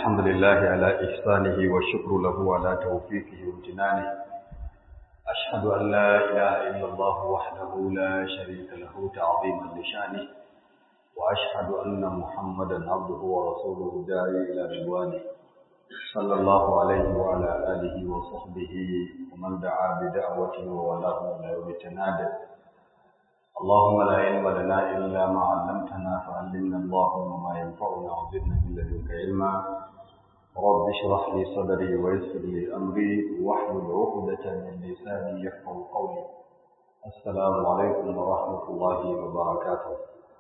الحمد لله على إحسانه والشكر له على توفيقه وامتنانه أشهد أن لا إله إلا الله وحده لا شريك له تعظيما لشانه وأشهد أن محمدا عبده ورسوله الداعي إلى رضوانه صلى الله عليه وعلى آله وصحبه ومن دعا بدعوته وولاه إلى يوم التنادي اللهم لا علم لنا إلا ما علمتنا فعلمنا اللهم ما ينفعنا وزدنا من لدنك علما رب اشرح لي صدري ويسر لي أمري واحلل عقدة من لساني يفقه قولي السلام عليكم ورحمة الله وبركاته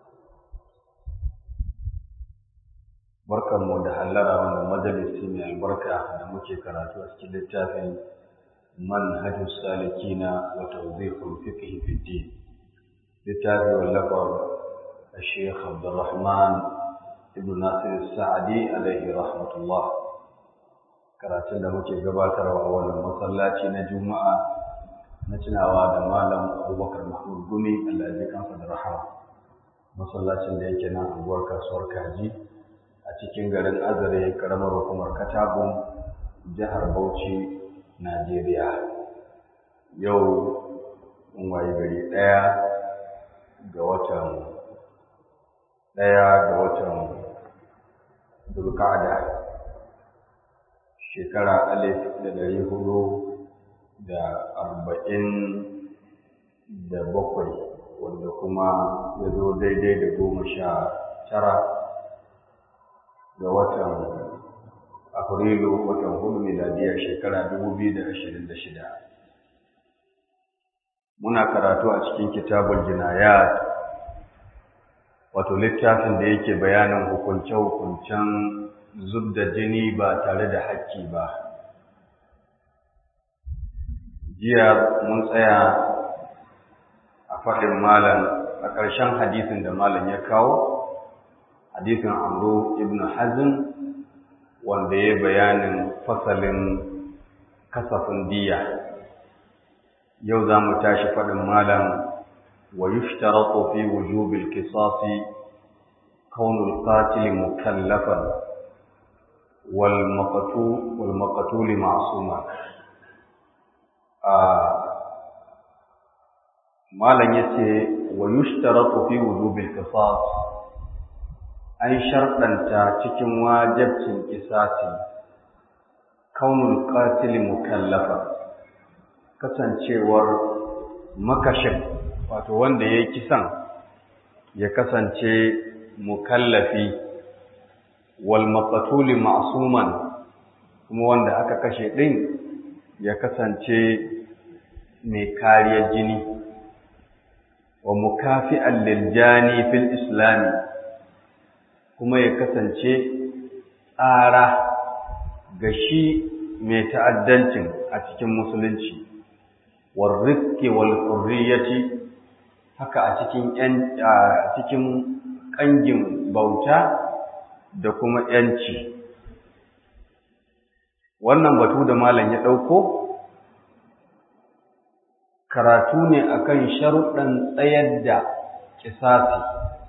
barkan mu da hallara wannan majalisi mai albarka da muke karatu a cikin littafin manhajus salikina wa tawdihul fiqh fi din littafi wallafar Sheikh Abdulrahman ibn Nasir Sa'adi alaihi rahmatullah karatun da muke gabatarwa a wannan masallaci na Juma'a na tunawa da Malam Abubakar Mahmud Gumi Allah ya kansa da rahama masallacin da yake nan anguwar kasuwar Kaji a cikin garin Azare karamar hukumar Katagun jihar Bauchi Najeriya yau mun waye gari ɗaya ga watan ɗaya ga watan Zulqa'da shekara alif da ɗari hudu da arba'in da bakwai wanda kuma ya zo daidai da goma sha tara ga watan afrilu watan hudu miladiyar shekara dubu biyu da ashirin da shida muna karatu a cikin kitabul jinayat wato littafin da yake bayanin hukunce-hukuncen zub da jini ba tare da hakki ba jiya mun tsaya a faɗin malam a ƙarshen hadisin da malam ya kawo hadisin amru ibn hazm wanda ya bayanin fasalin kasafin diya yau za mu tashi faɗin malam wa yushtaratu fi wujubil qisasi kaunul qatil mukallafan wal maqtu wal maqtul ma'suma a malam yace wa yushtaratu fi wujubil qisas an sharɗanta cikin wajibcin qisasi kaunul qatil mukallafan kasancewar makashin wato wanda ya yi kisan ya kasance mukallafi wal maqtuli ma'suman kuma wanda aka kashe din ya kasance mai kariyar jini wa mukafi'an lil jani fil islam kuma ya kasance tsara ga shi mai ta'addancin a cikin musulunci warrizki wal hurriyati haka a cikin yan a cikin kangin bauta da kuma yanci wannan batu da malam ya dauko karatu ne akan sharuɗan tsayar da kisasi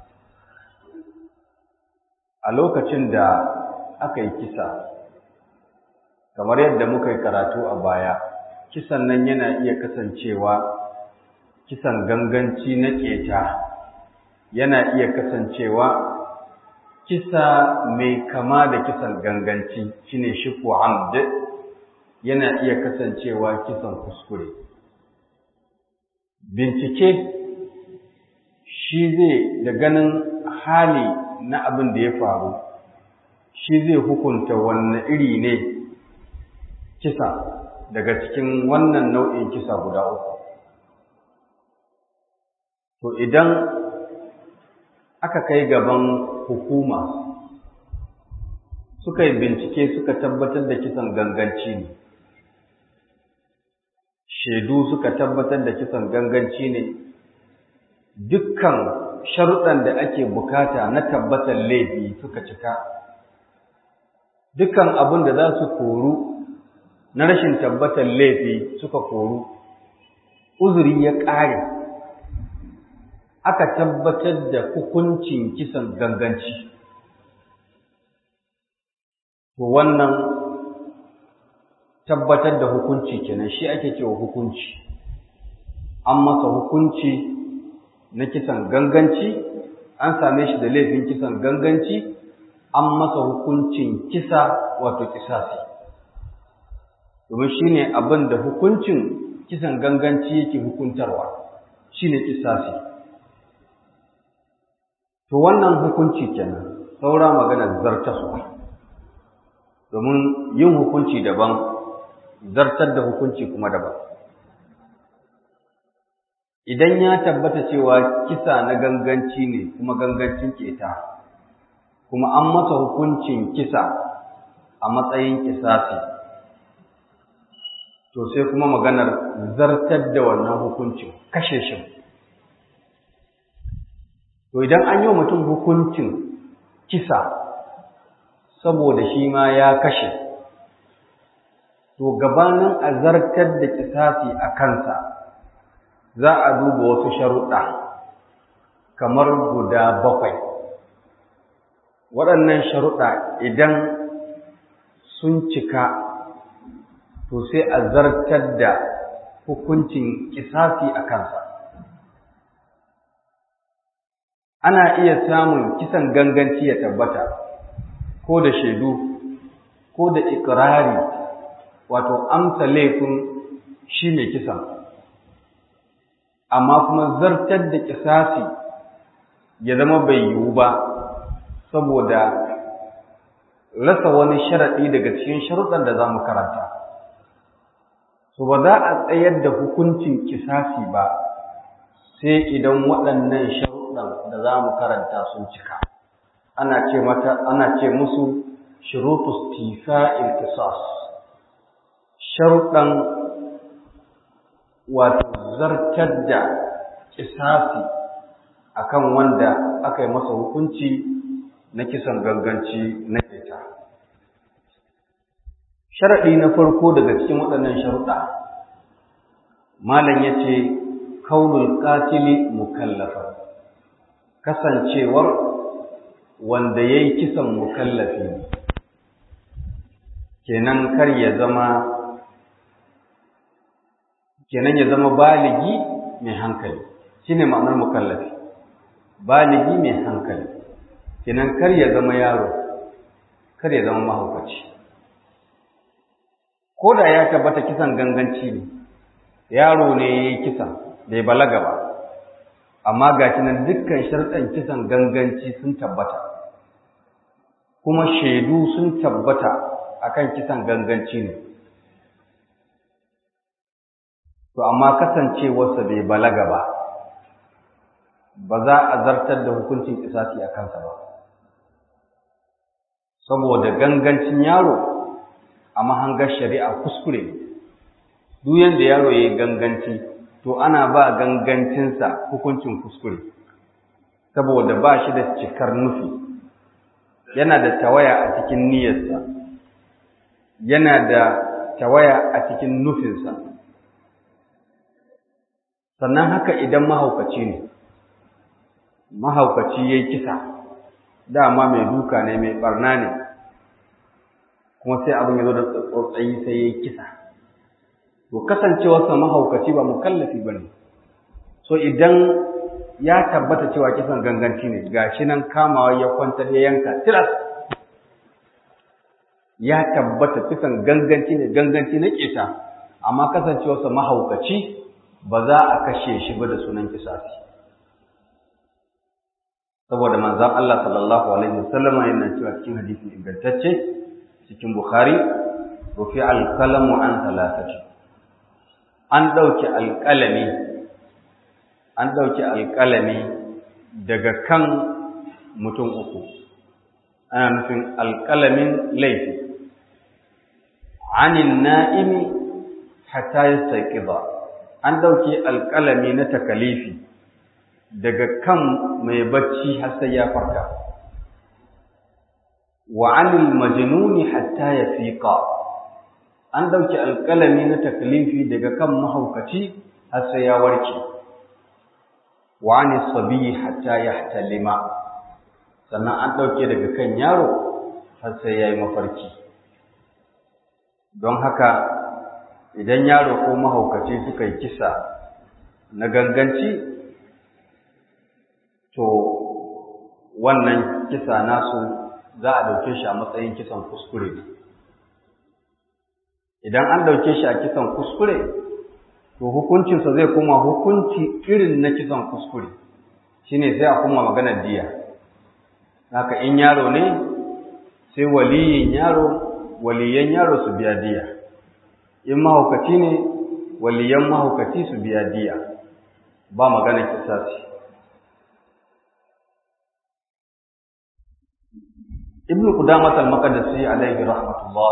a lokacin da aka yi kisa kamar yadda muka yi karatu a baya kisan nan yana iya kasancewa kisan ganganci na keta yana iya kasancewa kisa mai kama da kisan ganganci shine shifu amd yana iya kasancewa kisan kuskure bincike shi zai da ganin hali na abin da ya faru shi zai hukunta wanne iri ne kisa daga cikin wannan nau'in kisa guda uku. To idan aka kai gaban hukuma suka yi bincike suka tabbatar da kisan ganganci ne, shaidu suka tabbatar da kisan ganganci ne, dukkan sharuɗan da ake bukata na tabbatar laifi suka cika, dukkan abin da za su koru na rashin tabbatar laifi suka koru uzuri ya ƙare aka tabbatar da hukuncin kisan ganganci to wannan tabbatar da hukunci kenan shi ake cewa hukunci an masa hukunci na kisan ganganci an same shi da laifin kisan ganganci an masa hukuncin kisa wato kisasi domin shi ne abin da hukuncin kisan ganganci yake hukuntarwa shi ne kisasi to wannan hukunci kenan saura maganar zartaswa domin yin hukunci daban zartar da hukunci kuma daban idan ya tabbata cewa kisa na ganganci ne kuma gangancin keta kuma an masa hukuncin kisa a matsayin kisasi to sai kuma maganar zartar da wannan hukuncin kashe shi to idan an yi wa mutum hukuncin kisa saboda shi ma ya kashe to gabanin a zartar da kisasi a kansa za a duba wasu sharuɗa kamar guda bakwai waɗannan sharuɗa idan sun cika to sai a zartar da hukuncin kisasi a kansa ana iya samun kisan ganganci ya tabbata ko da shaidu ko da ikirari wato amsa laifin shi ne kisan amma kuma zartar da kisasi ya zama bai yiwu ba saboda rasa wani sharaɗi daga cikin sharuɗan da za mu karanta so ba za a tsayar da hukuncin kisasi ba sai idan waɗannan sharuɗan da za mu karanta sun cika ana ce mata ana ce musu shurutu istifa'il qisas sharuɗan wato zartar da kisasi akan wanda aka yi masa hukunci na kisan ganganci na keta sharaɗi na farko daga cikin waɗannan sharuɗa malam ya ce kaunul katili mukallafa kasancewar wanda ya yi kisan mukallafi kenan kar ya zama kenan ya zama baligi mai hankali shine ma'anar mukallafi baligi mai hankali kenan kar ya zama yaro kar ya zama mahaukaci ko da ya tabbata kisan ganganci ne yaro ne ya yi kisan bai balaga ba amma ga nan dukkan sharɗan kisan ganganci sun tabbata kuma shaidu sun tabbata akan kisan ganganci ne to amma kasancewarsa bai balaga ba ba za a zartar da hukuncin kisasi a kansa ba saboda gangancin yaro a mahangar shari'a kuskure duk yanda yaro ya yi ganganci to ana ba gangancinsa hukuncin kuskure saboda ba shi da cikar nufi yana da tawaya a cikin niyyarsa yana da tawaya a cikin nufinsa sannan haka idan mahaukaci ne mahaukaci ya yi kisa dama mai duka ne mai barna ne kuma sai abin ya zo da tsotsayi sai ya yi kisa to kasancewarsa mahaukaci ba mukallafi ba ne so idan ya tabbata cewa kisan ganganci ne gashi nan kamawa ya kwantar ya yanka tilas ya tabbata kisan ganganci ne ganganci na keta amma kasancewarsa mahaukaci ba za a kashe shi ba da sunan kisasi saboda manzon Allah sallallahu alaihi wasallam yana cewa cikin hadisi ingantacce cikin Bukhari rufi al-qalamu an thalathati an dauki alƙalami an dauki alƙalami daga kan mutum uku ana nufin alƙalamin laifi anin na'imi hatta yastaqiza an dauke alƙalami na takalifi daga kan mai bacci har sai ya farka wa anil majnuni hatta yafiqa an dauke alƙalami na taklifi daga kan mahaukaci har sai ya warke wa anis sabi hatta yahtalima sannan an dauke daga kan yaro har sai yayi mafarki don haka idan yaro ko mahaukaci suka yi kisa na ganganci to wannan kisa nasu za a ɗauke shi a matsayin kisan kuskure idan an ɗauke shi a kisan kuskure to hukuncinsa zai kuma hukunci irin na kisan kuskure shine sai a kuma maganar diya haka in yaro ne sai waliyin yaro waliyan yaro su biya diya in mahaukaci ne waliyan mahaukaci su biya diya ba maganar kisasi ibn qudamah al-maqdisi alayhi rahmatullah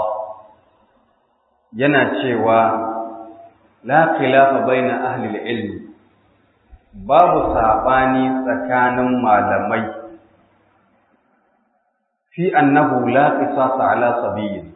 yana cewa la khilafa baina ahli al-ilm babu sabani tsakanin malamai fi annahu la qisasa ala sabiyyin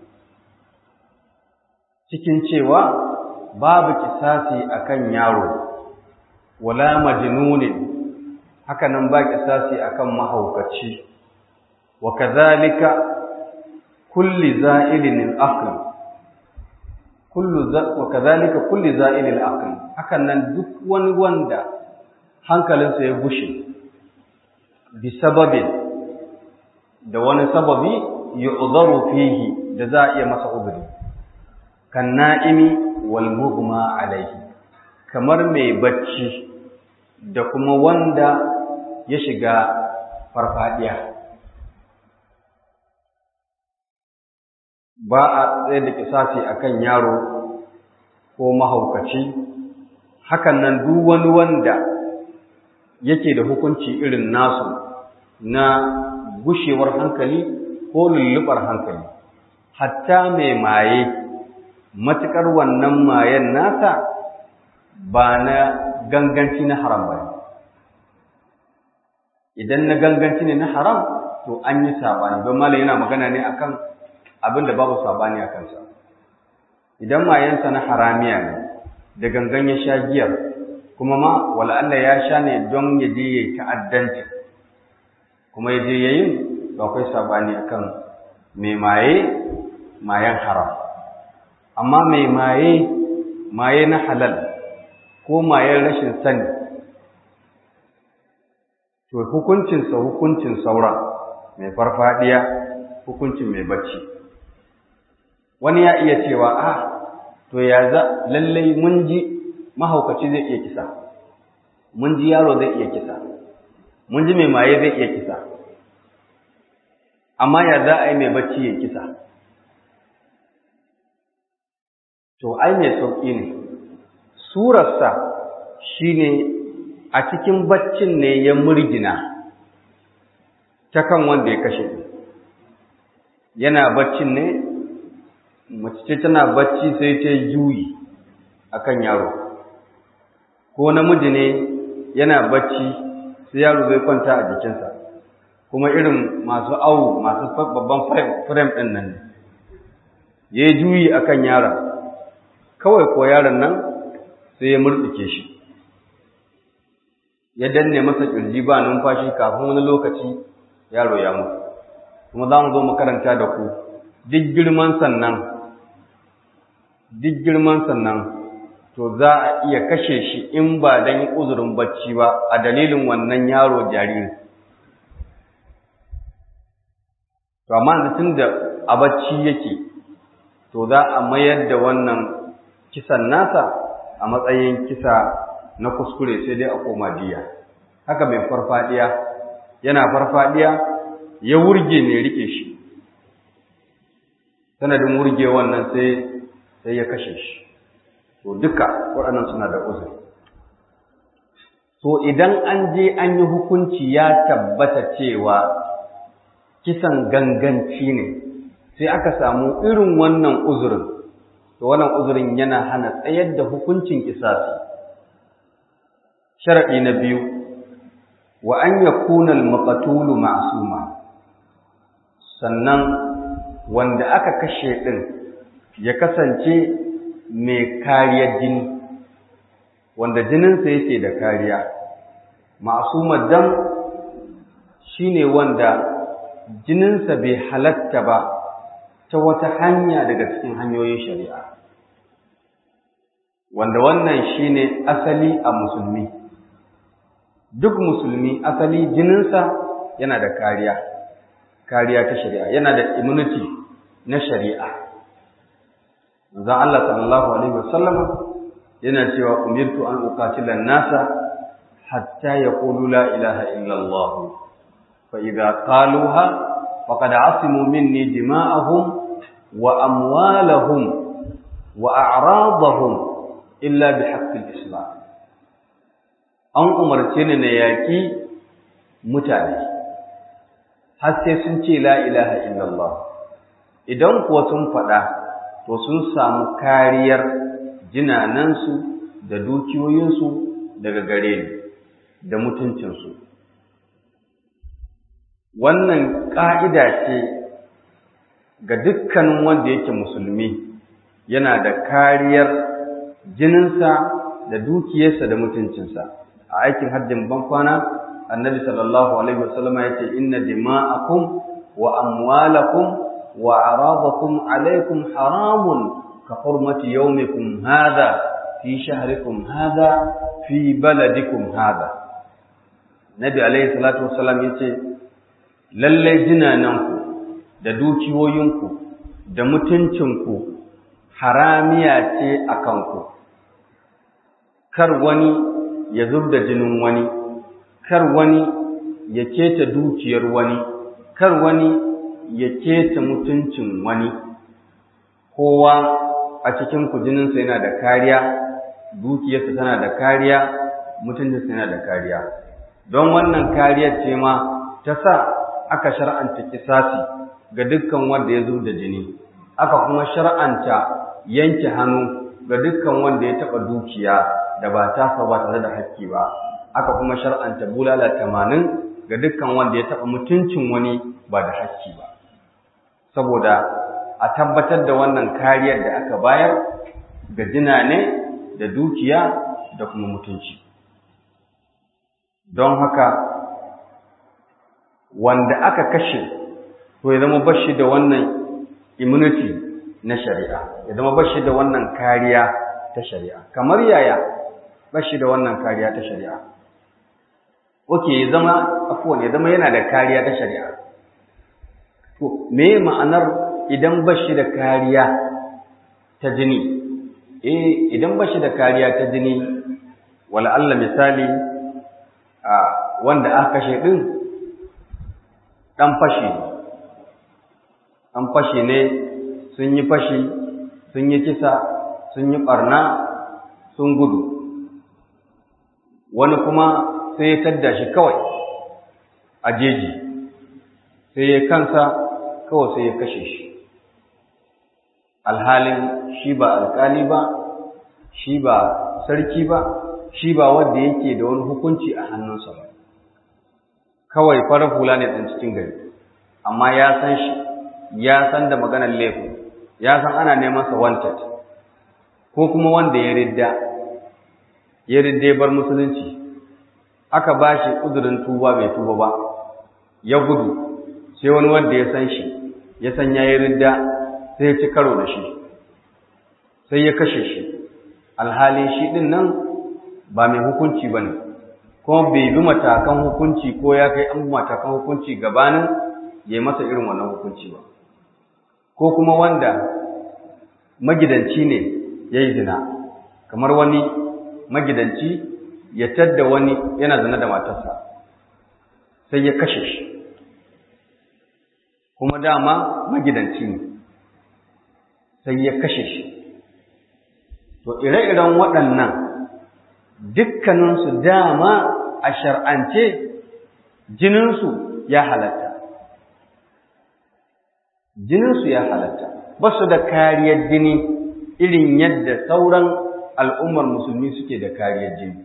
cikin cewa babu kisasi akan yaro wala majnunin haka nan ba kisasi akan mahaukaci wa kadhalika kulli za'ilin al-aql kullu wa kadhalika kulli za'ilin al-aql hakan nan duk wani wanda hankalinsa ya gushe bi sababin da wani sababi yu'dharu fihi da za a iya masa uzuri kan na'imi wal mughma alayhi kamar mai bacci da kuma wanda ya shiga farfadiya ba a tsaye da kisasi akan yaro ko mahaukaci hakan nan duk wani wanda yake da hukunci irin nasu na gushewar hankali ko lullubar hankali hatta mai maye matuƙar wannan mayen nasa ba na ganganci na haram ba idan na ganganci ne na haram to an yi sabani don malam yana magana ne akan abin da babu sabani a kansa idan mayensa na haramiya ne da gangan ya sha giyar kuma ma wala Allah ya sha ne don ya je ya ta'addanci kuma ya je yayin ba akwai sabani akan mai maye mayen haram amma mai maye maye na halal ko mayen rashin sani to hukuncinsa hukuncin saura mai farfadiya hukuncin mai bacci wani ya iya cewa a to ya za lallai mun ji mahaukaci zai iya kisa mun ji yaro zai iya kisa mun ji mai maye zai iya kisa amma ya za a yi mai bacci ya kisa to ai mai sauƙi ne surarsa shine a cikin baccin ne ya murgina ta kan wanda ya kashe yana baccin ne mace ce tana bacci sai ta juyi akan yaro ko namiji ne yana bacci sai yaro zai kwanta a jikinsa kuma irin masu awu masu babban frame ɗin nan ne ya yi juyi akan yaron kawai ko yaron nan sai ya murɗuke shi ya danne masa ƙirji ba numfashi kafin wani lokaci yaro ya mutu kuma za mu zo mu karanta da ku duk girman sannan duk girman sannan to za a iya kashe shi in ba don uzurin bacci ba a dalilin wannan yaro jariri to amma tun da a bacci yake to za a mayar da wannan kisan nasa a matsayin kisa na kuskure sai dai a koma diya haka mai farfadiya yana farfadiya ya wurge ne rike shi sanadin wurge wannan sai sai ya kashe shi to duka waɗannan suna da uzuri to idan an je an yi hukunci ya tabbata cewa kisan ganganci ne sai aka samu irin wannan uzurin to wannan uzurin yana hana tsayar da hukuncin kisasi sharadi na biyu wa an yakuna al-maqtulu ma'suma sannan wanda aka kashe din ya kasance mai kariyar jini wanda jininsa yake da kariya ma'sumar dam shine wanda jininsa bai halatta ba ta wata hanya daga cikin hanyoyin shari'a wanda wannan shine asali a musulmi duk musulmi asali jininsa yana da kariya kariya ta shari'a yana da immunity na shari'a manzon Allah sallallahu alaihi wasallam yana cewa umirtu an uqatila nasa hatta yaqulu la ilaha illa Allah fa idza qaluha faqad asimu minni dima'ahum wa amwalahum wa a'radahum illa bihaqqil islam an umarce ni na yaki mutane har sai sun ce la ilaha illallah idan kuwa sun faɗa to sun samu kariyar jinanansu da dukiyoyinsu daga gare ni da mutuncinsu wannan ƙa'ida ce ga dukkanin wanda yake musulmi yana da kariyar jininsa da dukiyarsa da mutuncinsa a aikin hajjin bankwana annabi sallallahu alaihi wasallam ya ce inna dima'akum wa amwalakum wa aradakum alaikum haramun ka hurmati yawmikum hadha fi shahrikum hadha fi baladikum hadha nabi alaihi salatu wasallam ya ce lalle jinananku da dukiyoyinku da mutuncinku haramiya ce a kanku kar wani ya zub da jinin wani kar wani ya keta dukiyar wani kar wani ya keta mutuncin wani kowa a cikin ku jininsa yana da kariya dukiyarsa tana da kariya mutuncinsa yana da kariya don wannan kariyar ce ma ta sa aka shar'anta kisasi ga dukkan wanda ya zub da jini aka kuma shar'anta yanke hannu ga dukkan wanda ya taɓa dukiya da ba tasa ba tare da hakki ba aka kuma shar'anta bulala tamanin ga dukkan wanda ya taɓa mutuncin wani ba da hakki ba saboda a tabbatar da wannan kariyar da aka bayar ga jinane da dukiya da kuma mutunci don haka wanda aka kashe to ya zama bashi da wannan immunity na shari'a ya zama bashi da wannan kariya ta shari'a kamar yaya bashi da wannan kariya ta shari'a oke ya zama afwan ya zama yana da kariya ta shari'a to me ma'anar idan bashi da kariya ta jini eh idan bashi da kariya ta jini wala Allah misali a wanda aka kashe din dan fashi an fashi ne sun yi fashi sun yi kisa sun yi ɓarna sun gudu wani kuma sai ya tadda shi kawai a jeji sai ya kansa kawai sai ya kashe shi alhalin shi ba alkali ba shi ba sarki ba shi ba wanda yake da wani hukunci a hannunsa ba kawai farar hula ne ɗan cikin gari amma ya san shi ya san da maganar laifin ya san ana neman sa wanted ko kuma wanda ya ridda ya ridda ya bar musulunci aka ba shi uzurin tuba bai tuba ba ya gudu sai wani wanda ya san shi ya san ya yi ridda sai ya ci karo da shi sai ya kashe shi alhali shi ɗin nan ba mai hukunci ba ne kuma bai bi matakan hukunci ko ya kai an matakan hukunci gabanin ya yi masa irin wannan hukunci ba ko kuma wanda magidanci ne ya yi zina kamar wani magidanci ya tadda wani yana zina da matarsa sai ya kashe shi kuma dama magidanci ne sai ya kashe shi to ire-iren waɗannan dukkaninsu dama a shar'ance jininsu ya halatta jininsu ya halatta ba su da kariyar jini irin yadda sauran al'ummar musulmi suke da kariyar jini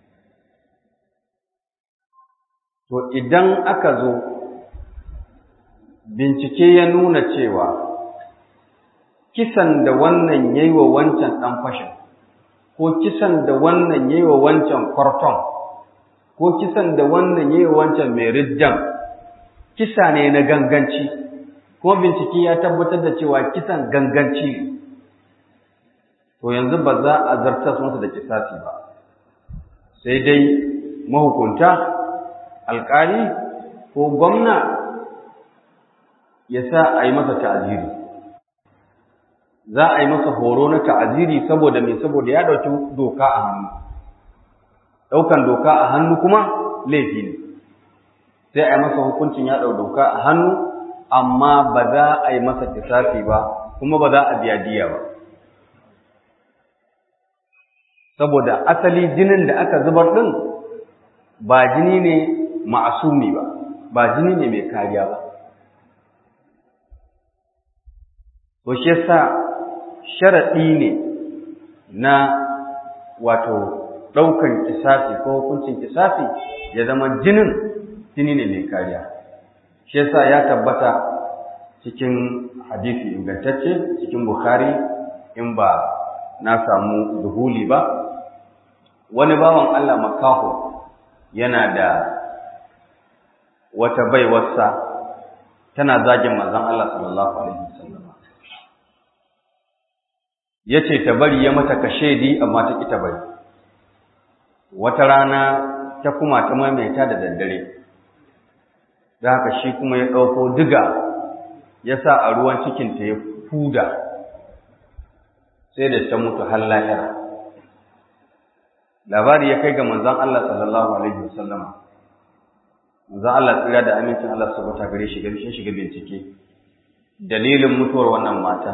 to idan aka zo bincike ya nuna cewa kisan da wannan yayi wa wancan ɗan fashin ko kisan da wannan yayi wa wancan kwarton ko kisan da wannan yayi wa wancan mai riddan kisa ne na ganganci ko bincike ya tabbatar da cewa kisan ganganci ne to yanzu ba za a zartar masa da kisasi ba sai dai mahukunta alkali ko gwamna ya sa a yi masa ta'aziri za a yi masa horo na ta'aziri saboda me saboda ya ɗauki doka a hannu ɗaukan doka a hannu kuma laifi ne sai a yi masa hukuncin ya ɗau doka a hannu amma ba za a yi masa kisafi ba kuma ba za a biya diya ba saboda asali jinin da aka zubar ɗin ba jini ne ma'asumi ba ba jini ne mai kariya ba to shi yasa sharaɗi ne na wato ɗaukan kisafi ko hukuncin kisafi ya zama jinin jini ne mai kariya shi yasa ya tabbata cikin hadisi ingantacce cikin bukhari in ba na samu duhuli ba wani bawan Allah makaho yana da wata baiwarsa tana zagin manzon Allah sallallahu alaihi wasallam yace ta bari ya mata kashedi amma ta ki ta bari wata rana ta kuma ta maimaita da daddare da haka shi kuma ya ɗauko diga ya sa a ruwan cikinta ya fuda sai da ta mutu har lahira labari ya kai ga manzon Allah sallallahu alaihi wasallama manzon Allah tsira da amincin Allah subhanahu wa gare shi gare shi shiga bincike dalilin mutuwar wannan mata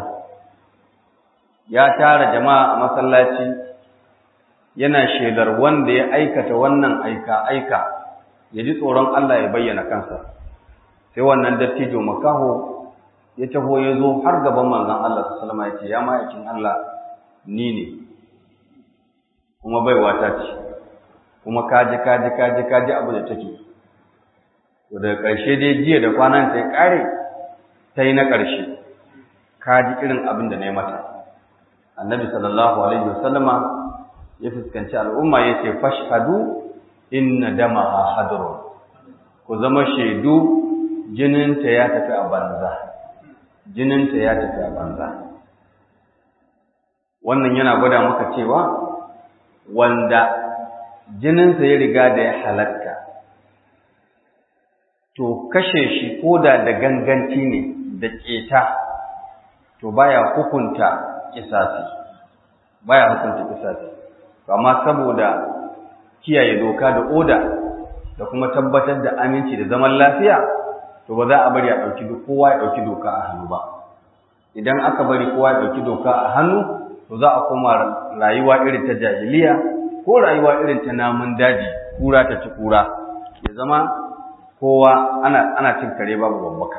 ya tara jama'a a masallaci yana shelar wanda ya aikata wannan aika aika ya ji tsoron Allah ya bayyana kansa sai wannan dattijo makaho ya taho ya zo har gaban manzon Allah sallallahu alaihi ya ce ya ma'aikin Allah ni ne kuma baiwa ta ce kuma kaji kaji kaji kaji abu da take to daga ƙarshe dai jiya da kwanan ta ya ƙare ta yi na ƙarshe kaji irin abin da na yi mata annabi sallallahu alaihi wasallama ya fuskanci al'umma ya ce fashhadu inna damaha hadrun ku zama shaidu jininta ya tafi a banza jininta ya tafi a banza wannan yana gwada maka cewa wanda jininsa ya riga da ya halatta to kashe shi koda da ganganci ne da keta to baya hukunta kisasi baya hukunta kisasi amma saboda kiyaye doka da oda da kuma tabbatar da aminci da zaman lafiya to ba za a bari a ɗauki kowa ya ɗauki doka a hannu ba idan aka bari kowa ya ɗauki doka a hannu to za a koma rayuwa irin ta jahiliya ko rayuwa irin ta namun daji kura ta ci kura ya zama kowa ana ana cin kare babu babbaka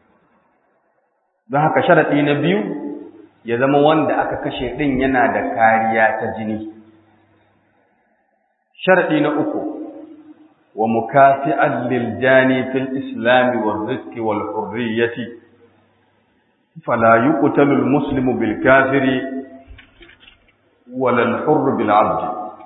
don haka sharaɗi na biyu ya zama wanda aka kashe ɗin yana da kariya ta jini sharaɗi na uku wa mukafi'an lil jani fil islam wal rizq wal hurriyyati fala yuqtalu al muslimu bil kafiri wala al hurr bil abd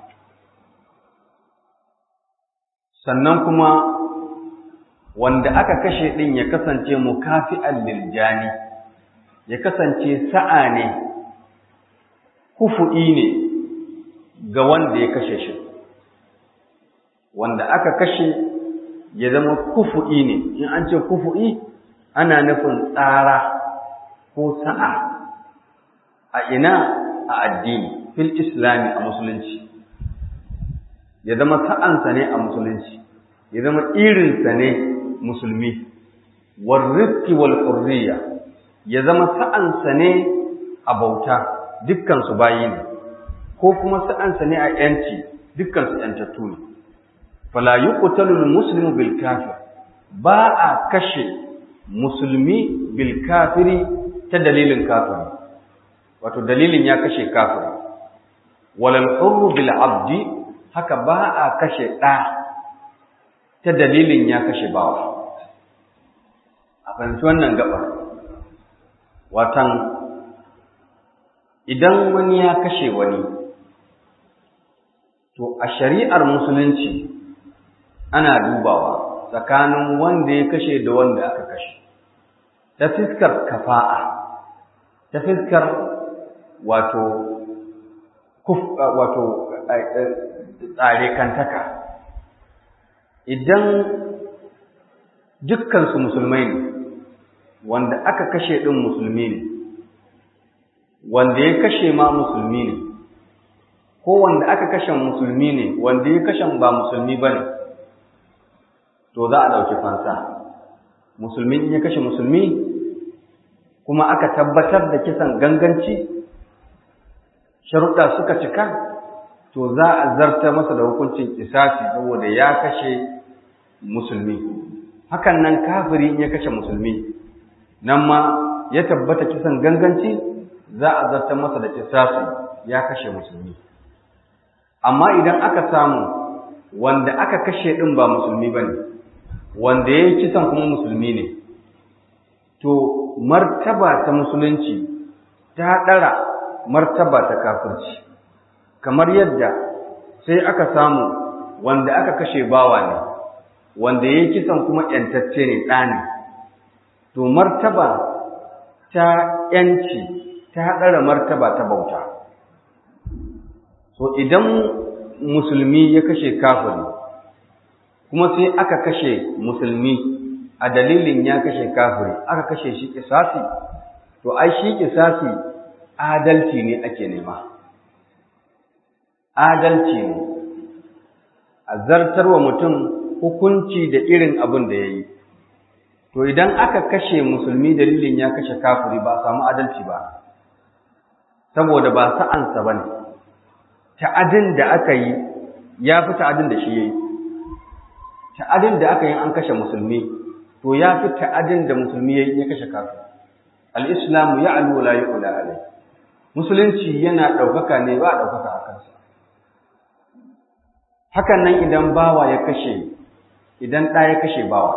sannan kuma wanda aka kashe din ya kasance mukafi'an lil jani ya kasance sa'a ne kufu'i ne ga wanda ya kashe shi wanda aka kashe ya zama kufu'i ne in an ce kufu'i ana nufin tsara ko sa'a a ina a addini fil islami a musulunci ya zama sa'ansa ne a musulunci ya zama irinsa ne musulmi wal rizqi wal hurriya ya zama sa'ansa ne a bauta dukkansu bayi ne ko kuma sa'ansa ne a ‘yanci dukkansu ‘yantattu ne fala yi ƙutalul musulmi bil kafir ba a kashe musulmi bil kafiri ta dalilin kafiri wato dalilin ya kashe kafiri walal hurru bil abdi haka ba a kashe ɗa ta dalilin ya kashe bawa a fahimci wannan gabar watan idan wani ya kashe wani to a shari'ar musulunci ana dubawa tsakanin wanda ya kashe da wanda aka kashe ta fiskar kafa'a ta fiskar wato kuf wato tsare kantaka idan dukkansu musulmai ne wanda aka kashe ɗin musulmi ne wanda ya kashe ma musulmi ne ko wanda aka kashe musulmi ne wanda ya kashe ba musulmi ba ne to za a ɗauki fansa musulmi in ya kashe musulmi kuma aka tabbatar da kisan ganganci sharuɗa suka cika to za a zarta masa da hukuncin kisasi saboda ya kashe musulmi hakan nan kafiri in ya kashe musulmi nan ma ya tabbata kisan ganganci za a zarta masa da kisasi ya kashe musulmi amma idan aka samu wanda aka kashe ɗin ba musulmi ba ne wanda ya yi kisan kuma musulmi ne to martaba ta musulunci ta ɗara martaba ta kafirci kamar yadda sai aka samu wanda aka kashe bawa ne wanda ya yi kisan kuma ‘yantacce ne ɗani to martaba ta ‘yanci ta ɗara martaba ta bauta so idan musulmi ya kashe kafiri kuma sai aka kashe musulmi a dalilin ya kashe kafiri aka kashe shi kisasi to ai shi kisasi adalci ne ake nema adalci ne a zartarwa mutum hukunci da irin abin da ya yi to idan aka kashe musulmi dalilin ya kashe kafiri ba a samu adalci ba saboda ba sa'ansa ba ne ta'adin da aka yi ya fi ta'adin da shi ya yi ta'adin da aka yi an kashe musulmi to ya fi ta'adin da musulmi ya yi ya kashe kafin al'islamu ya alu la yi ula alai musulunci yana ɗaukaka ne ba a ɗaukaka a kansa hakan nan idan bawa ya kashe idan ɗa ya kashe bawa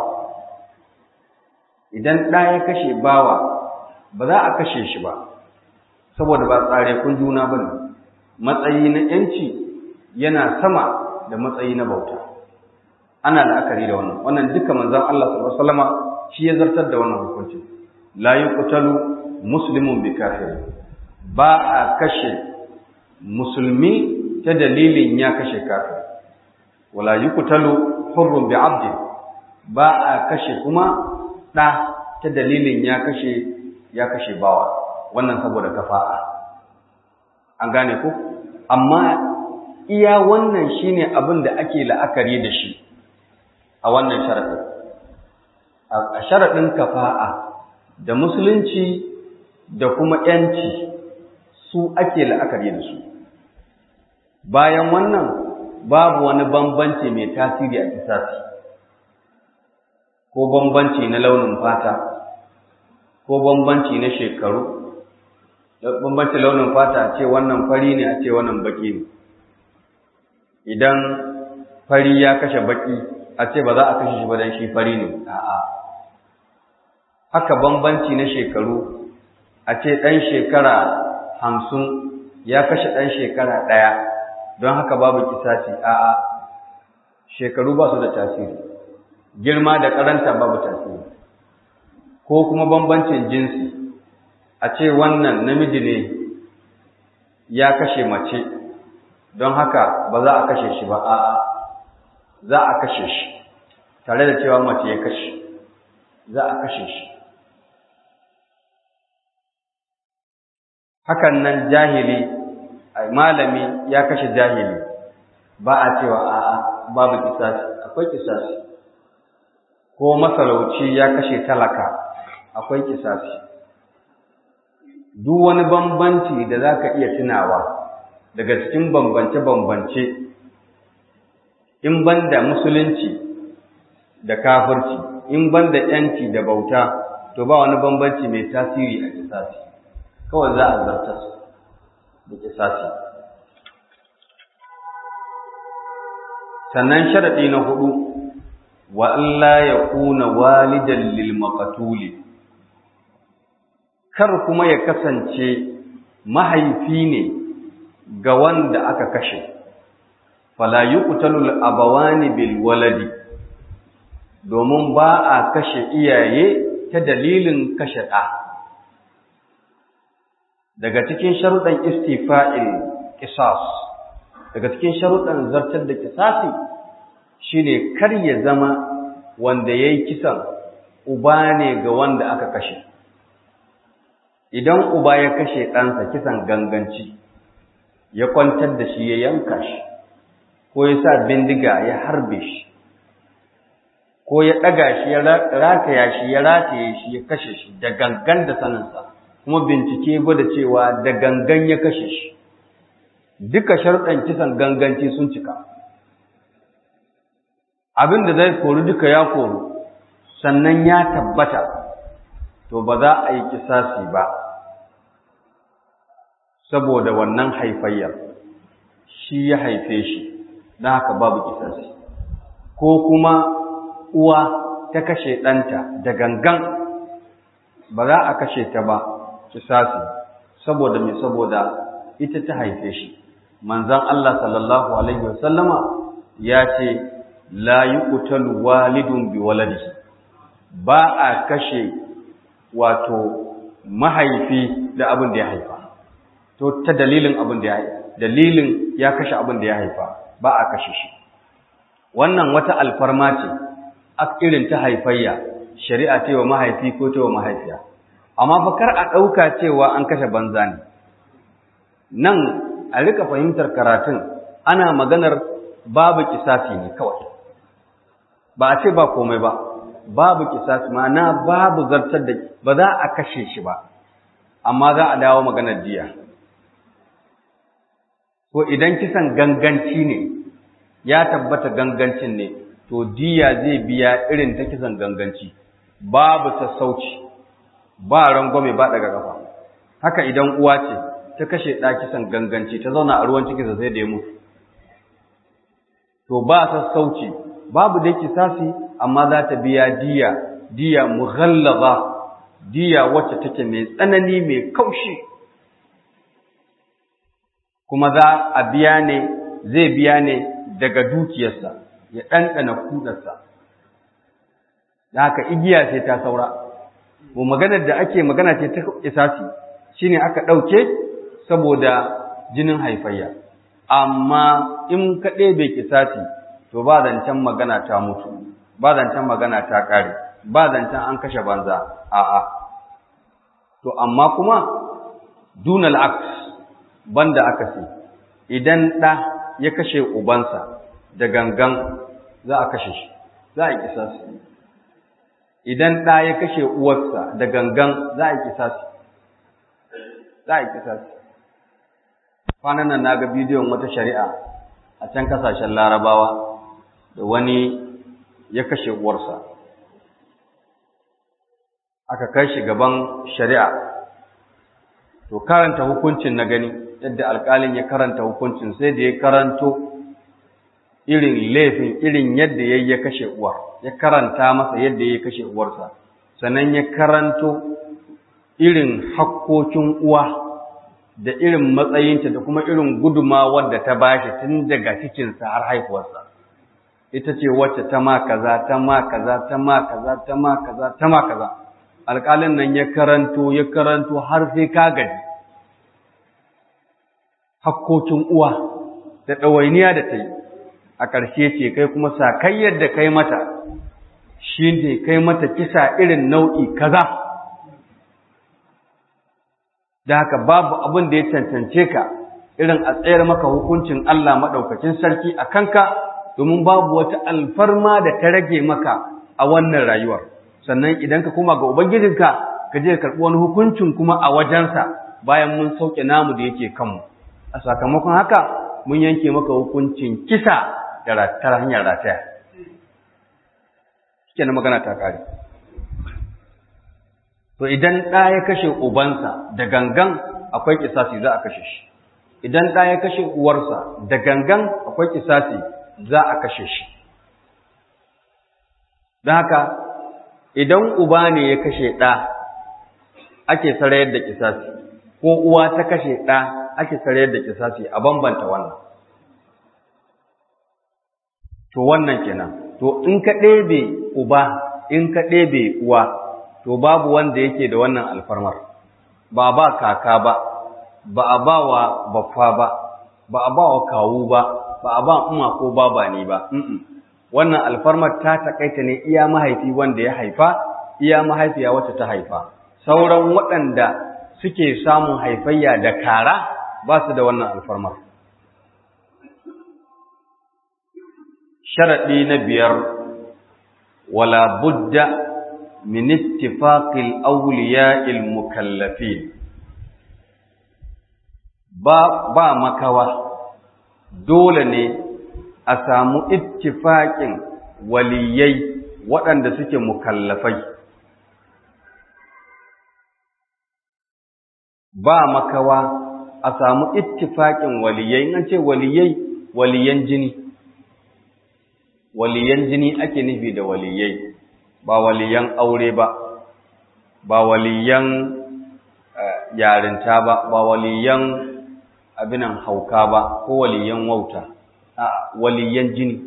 idan ɗa ya kashe bawa ba za a kashe shi ba saboda ba tsare kun juna ba ne matsayi na ‘yanci yana sama da matsayi na bauta ana la'akari da wannan wannan duka manzon Allah sallallahu alaihi wasallama shi ya zartar da wannan hukunci la yuqtalu muslimun bi kafir ba a kashe musulmi ta dalilin ya kashe kafir wala yuqtalu hurrun bi abdi ba a kashe kuma da ta dalilin ya kashe ya kashe bawa wannan saboda kafa'a an gane ko amma iya wannan shine abin da ake la'akari da shi a wannan sharaɗin a sharaɗin kafa'a da musulunci da kuma ‘yanci su ake la'akari da su bayan wannan babu wani bambanci mai tasiri a kisasi ko bambanci na launin fata ko bambanci na shekaru bambanci launin fata a ce wannan fari ne a ce wannan baki ne idan fari ya kashe baki a ce ba za a kashe shi ba dan shi fari ne a'a haka bambanci na shekaru a ce ɗan shekara hamsin ya kashe ɗan shekara ɗaya don haka babu kisaci a'a shekaru ba su da tasiri girma da karanta babu tasiri ko kuma bambancin jinsi a ce wannan namiji ne ya kashe mace don haka ba za a kashe shi ba a'a za a kashe shi tare da cewa mace ya kashe za a kashe shi hakan nan jahili malami ya kashe jahili ba a cewa a'a babu kisasi akwai kisasi ko masarauci ya kashe talaka akwai kisasi duk wani bambanci da za ka iya tunawa daga cikin bambance-bambance in ban da musulunci da kafirci in ban da ‘yanci da bauta to ba wani bambanci mai tasiri a kisasi kawai za a zartar da kisasi sannan sharaɗi na hudu wa Allah ya kuna walidan lil maqtuli kar kuma ya kasance mahaifi ne ga wanda aka kashe fala yuqtalu al abawani bil waladi domin ba a kashe iyaye ta ta dalilin kashe ɗa daga cikin sharuɗan istifa'il qisas daga cikin sharuɗan zartar da kisasi shine kar ya zama wanda yayi kisan uba ne ga wanda aka kashe idan uba ya kashe ɗansa kisan ganganci ya kwantar da shi ya yanka shi ko ya sa bindiga ya harbe shi ko ya ɗaga shi ya rataya shi ya rataye shi ya kashe shi da gangan da saninsa kuma bincike gwada cewa da gangan ya kashe shi duka sharɗan kisan ganganci sun cika abin da zai kori duka ya koru sannan ya tabbata to ba za a yi kisasi ba saboda wannan haifayyar shi ya haife shi don haka babu kisasi ko kuma uwa ta kashe ɗanta da gangan ba za a kashe ta ba kisasi saboda mai saboda ita ta haife shi manzan Allah sallallahu alaihi wasallama ya ce la yuqtalu walidun bi waladihi ba a kashe wato mahaifi da abin da ya haifa to ta dalilin abin da ya haifa dalilin ya kashe abin da ya haifa ba a kashe shi wannan wata alfarma ce irin ta haifayya shari'a ce wa mahaifi ko ta wa mahaifiya amma fa kar a ɗauka cewa an kashe banza ne nan a rika fahimtar karatun ana maganar babu kisasi ne kawai ba a ce ba komai ba babu kisasi ma'ana babu zartar da ba za a kashe shi ba amma za a dawo maganar jiya ko idan kisan ganganci ne ya tabbata gangancin ne to diya zai biya irin ta kisan ganganci babu sassauci ba rangwame ba daga kafa haka idan uwa ce ta kashe ɗa kisan ganganci ta zauna a ruwan cikinsa sai da ya mutu to ba sassauci babu dai kisasi amma za ta biya diya diya mughallaza diya wacce take mai tsanani mai kaushi kuma za a biya ne zai biya ne daga dukiyarsa ya ɗanɗana kudarsa da haka igiya sai ta saura mu maganar da ake magana ce ta kisasi shine aka ɗauke saboda jinin haifayya amma in ka ɗebe kisasi to ba zancen magana ta mutu ba zancen magana ta ƙare ba zancen an kashe banza a'a to amma kuma dunal aks banda aka ce idan ɗa ya kashe ubansa da gangan za a kashe shi za a yi kisasi idan ɗa ya kashe uwarsa da gangan za a yi kisasi za a yi kisasi kwanan nan na ga bidiyon wata shari'a a can kasashen larabawa da wani ya kashe uwarsa aka kai shi gaban shari'a to karanta hukuncin na gani yadda alƙalin ya karanta hukuncin sai da ya karanto irin laifin irin yadda ya ya kashe uwar ya karanta masa yadda ya kashe uwarsa sannan ya karanto irin hakkokin uwa da irin matsayinta da kuma irin gudumawar da ta bashi tun daga cikinsa har haifuwarsa ita ce wacce ta ma kaza ta ma kaza ta ma kaza ta ma kaza ta ma kaza alƙalin nan ya karanto ya karanto har sai ka gaji hakkokin uwa da ɗawainiya da ta yi a ƙarshe ce kai kuma sakayyar da kai mata shi ne kai mata kisa irin nau'i kaza da haka babu abin da ya cancance ka irin a tsayar maka hukuncin Allah maɗaukacin sarki a kanka domin babu wata alfarma da ta rage maka a wannan rayuwar sannan idan ka koma ga ubangijinka ka je ka karɓi wani hukuncin kuma a wajensa bayan mun sauke namu da yake kanmu a sakamakon haka mun yanke maka hukuncin kisa da ta hanyar rataya shike na magana ta kare to idan ɗa ya kashe ubansa da gangan akwai kisasi za a kashe shi idan ɗa ya kashe uwarsa da gangan akwai kisasi za a kashe shi don haka idan uba ne ya kashe ɗa ake sarayar da kisasi ko uwa ta kashe ɗa ake sarayar da kisasi a bambanta wannan to wannan kenan to in ka ɗebe uba in ka ɗebe uwa to babu wanda yake da wannan alfarmar ba ba kaka ba ba a ba wa baffa ba ba a ba wa kawu ba ba a ba umma ko baba ne ba wannan alfarmar ta takaita ne iya mahaifi wanda ya haifa iya mahaifiya wacce ta haifa sauran waɗanda suke samun haifayya da kara ba su da wannan alfarmar sharaɗi na biyar wala budda min ittifaqil awliya'il mukallafin ba ba makawa dole ne a samu ittifaqin waliyai waɗanda suke mukallafai ba makawa a samu ittifaqin waliyai in ce waliyai waliyan jini waliyan jini ake nufi da waliyai ba waliyan aure ba ba waliyan yarinta ba ba waliyan abinan hauka ba ko waliyan wauta a waliyan jini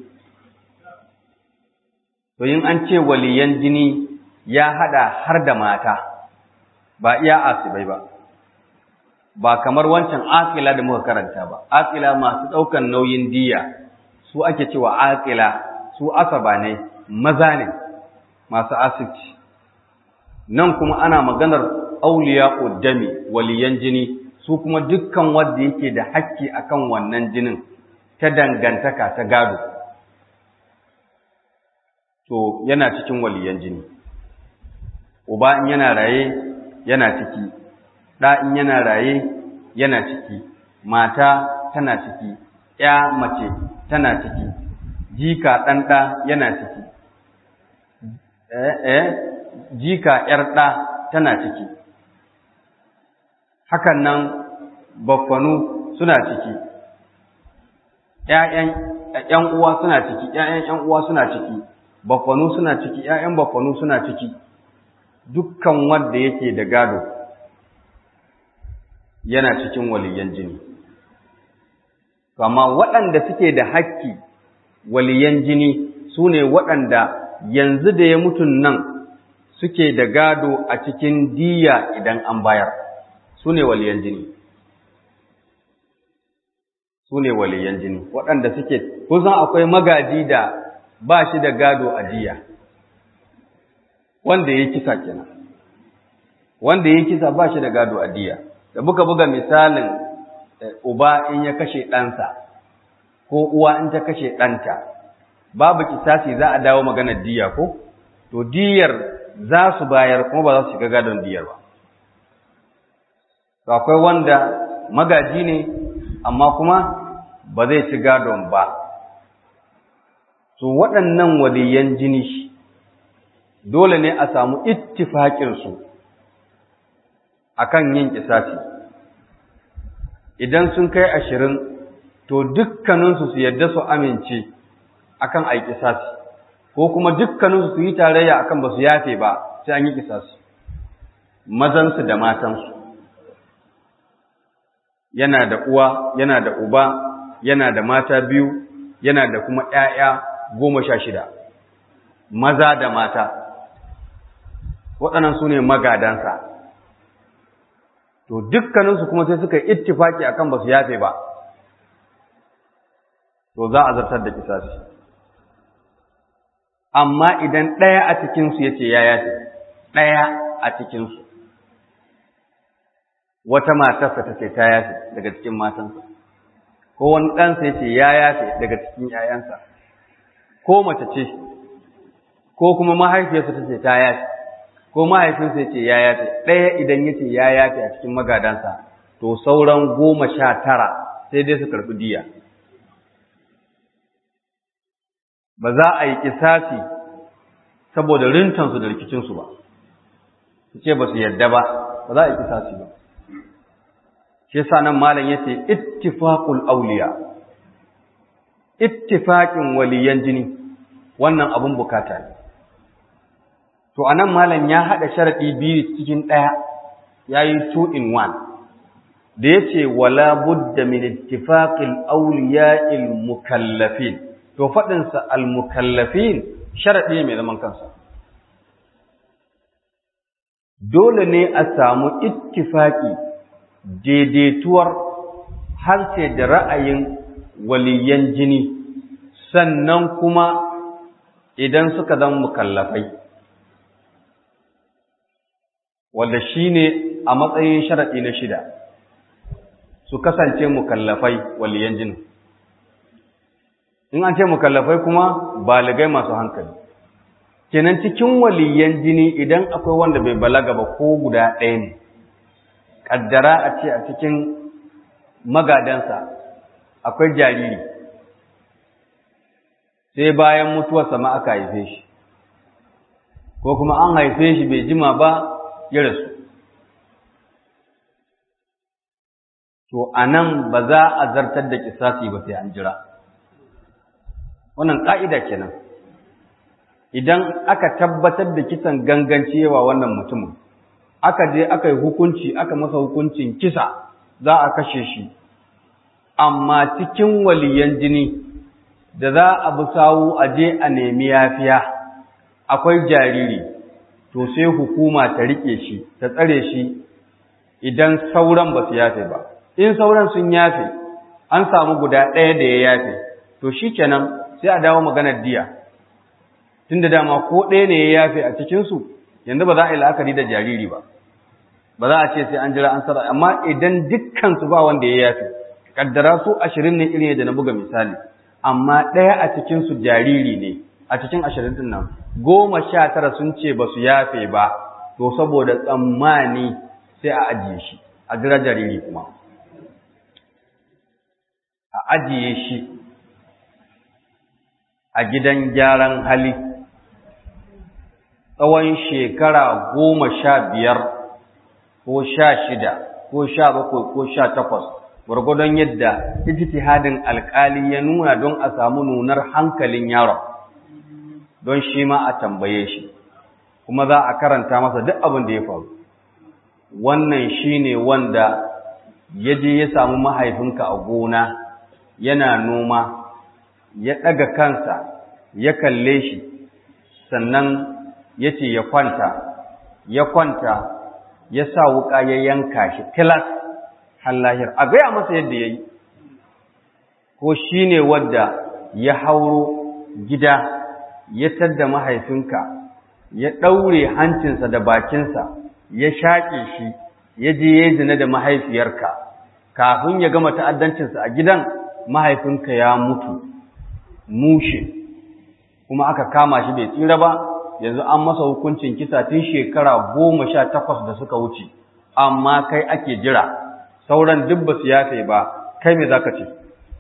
to yin an ce waliyan jini ya hada har da mata ba iya asibai ba ba kamar wancan akila da muka karanta ba akila masu daukan nauyin diya su ake cewa akila su asaba ne maza ne masu asibci nan kuma ana maganar auliya uddami waliyan jini su kuma dukkan wanda yake da hakki akan wannan jinin ta dangantaka ta gado to yana cikin waliyan jini uba in yana raye yana ciki ɗa in yana raye yana ciki mata tana ciki ya mace tana ciki jika ɗan ɗa yana ciki eh eh jika ƴar ɗa tana ciki hakan nan baffanu suna ciki ƴaƴan ƴan uwa suna ciki ƴaƴan ƴan uwa suna ciki baffanu suna ciki ƴaƴan baffanu suna ciki dukkan wanda yake da gado yana cikin waliyan jini amma waɗanda suke da hakki waliyan jini su ne waɗanda yanzu da ya mutun nan suke da gado a cikin diya idan an bayar su ne waliyan jini su ne waliyan jini waɗanda suke kusan akwai magaji da ba shi da gado a diya wanda ya kisa kenan wanda ya kisa ba shi da gado a diya da muka buga misalin uba in ya kashe ɗansa ko uwa in ta kashe ɗanta babu kisasi za a dawo maganar diya ko to diyar za su bayar kuma ba za su shiga gadon diyar ba to akwai wanda magaji ne amma kuma ba zai ci gadon ba to waɗannan waliyan jini dole ne a samu ittifaƙinsu akan yin kisasi idan sun kai ashirin to dukkaninsu su yadda su amince akan a yi kisasi ko kuma dukkaninsu su yi tarayya akan ba su yafe ba sai an yi kisasi mazansu da matansu yana da uwa yana da uba yana da mata biyu yana da kuma ‘ya'ya goma sha shida maza da mata waɗannan su ne magadansa to dukkaninsu kuma sai suka yi ittifaki akan ba su yafe ba to za a zartar da kisasi amma idan ɗaya a cikinsu ya ce ya yafe ɗaya a cikinsu wata matarsa ta ce ta yafe daga cikin matansa ko wani ɗansa ya ce ya yafe daga cikin ‘ya'yansa ko mace ce ko kuma mahaifiyarsa ta ce ta yafe ko mahaifinsa ya ce ya yafe ɗaya idan ya ce ya yafe a cikin magadansa to sauran goma sha tara sai dai su karɓi diya ba za a yi kisasi saboda rintansu da rikicinsu ba su ce ba su yarda ba ba za a yi kisasi ba shi yasa nan malam yace ittifaqul awliya ittifaqin waliyan jini wannan abun bukata ne to anan malam ya hada sharadi biyu cikin daya yayi two in one da yace wala budda min ittifaqil awliya'il mukallafin to fadin sa al mukallafin sharadi mai zaman kansa dole ne a samu ittifaki daidaituwar harshe da ra'ayin waliyan jini sannan kuma idan suka zama mukallafai wanda shine a matsayin sharaɗi na shida su kasance mukallafai waliyan jini in an ce mukallafai kuma baligai masu hankali kenan cikin waliyan jini idan akwai wanda bai balaga ba ko guda ɗaya ne ƙaddara a ce a cikin magadansa akwai jariri sai bayan mutuwarsa ma aka haife shi ko kuma an haife shi bai jima ba ya rasu to a nan ba za a zartar da kisasi ba sai an jira wannan ƙa'ida kenan idan aka tabbatar da kisan ganganci yawa wannan mutumin aka je aka yi hukunci aka masa hukuncin kisa za a kashe shi amma cikin waliyan jini da za a bi sawu a je a nemi yafiya akwai jariri to sai hukuma ta rike shi ta tsare shi idan sauran ba su yafe ba in sauran sun yafe an samu guda ɗaya da ya yafe to shi kenan sai a dawo maganar diya tun da dama ko ɗaya ne ya yafe a cikinsu yanzu ba za a yi la'akari da jariri ba ba za a ce sai an jira an sara amma idan dukkansu ba wanda ya yafe kaddara su ashirin ne irin yadda na buga misali amma ɗaya a cikinsu jariri ne a cikin ashirin ɗin nan goma sha tara sun ce ba su yafe ba to saboda tsammani sai a ajiye shi a jira jariri kuma a ajiye shi a gidan gyaran hali tsawon shekara goma sha biyar ko sha shida ko sha bakwai ko sha takwas gwargwadon yadda ijtihadin alkali ya nuna don a samu nunar hankalin yaron don shi ma a tambaye shi kuma za a karanta masa duk abin da ya faru wannan shine wanda ya je ya samu mahaifinka a gona yana noma ya ɗaga kansa ya kalle shi sannan ya ce ya kwanta ya kwanta ya sa wuƙa ya yanka shi tilas hallahir a gaya masa yadda ya yi ko shi ne wadda ya hauro gida ya tadda mahaifinka ya ɗaure hancinsa da bakinsa ya shaƙe shi ya je ya zina da mahaifiyarka kafin ya gama ta'addancinsa a gidan mahaifinka ya mutu mushe kuma aka kama shi bai tsira ba yanzu an masa hukuncin kisa tun shekara goma sha takwas da suka wuce amma kai ake jira sauran duk ba su yafe ba kai me za ka ce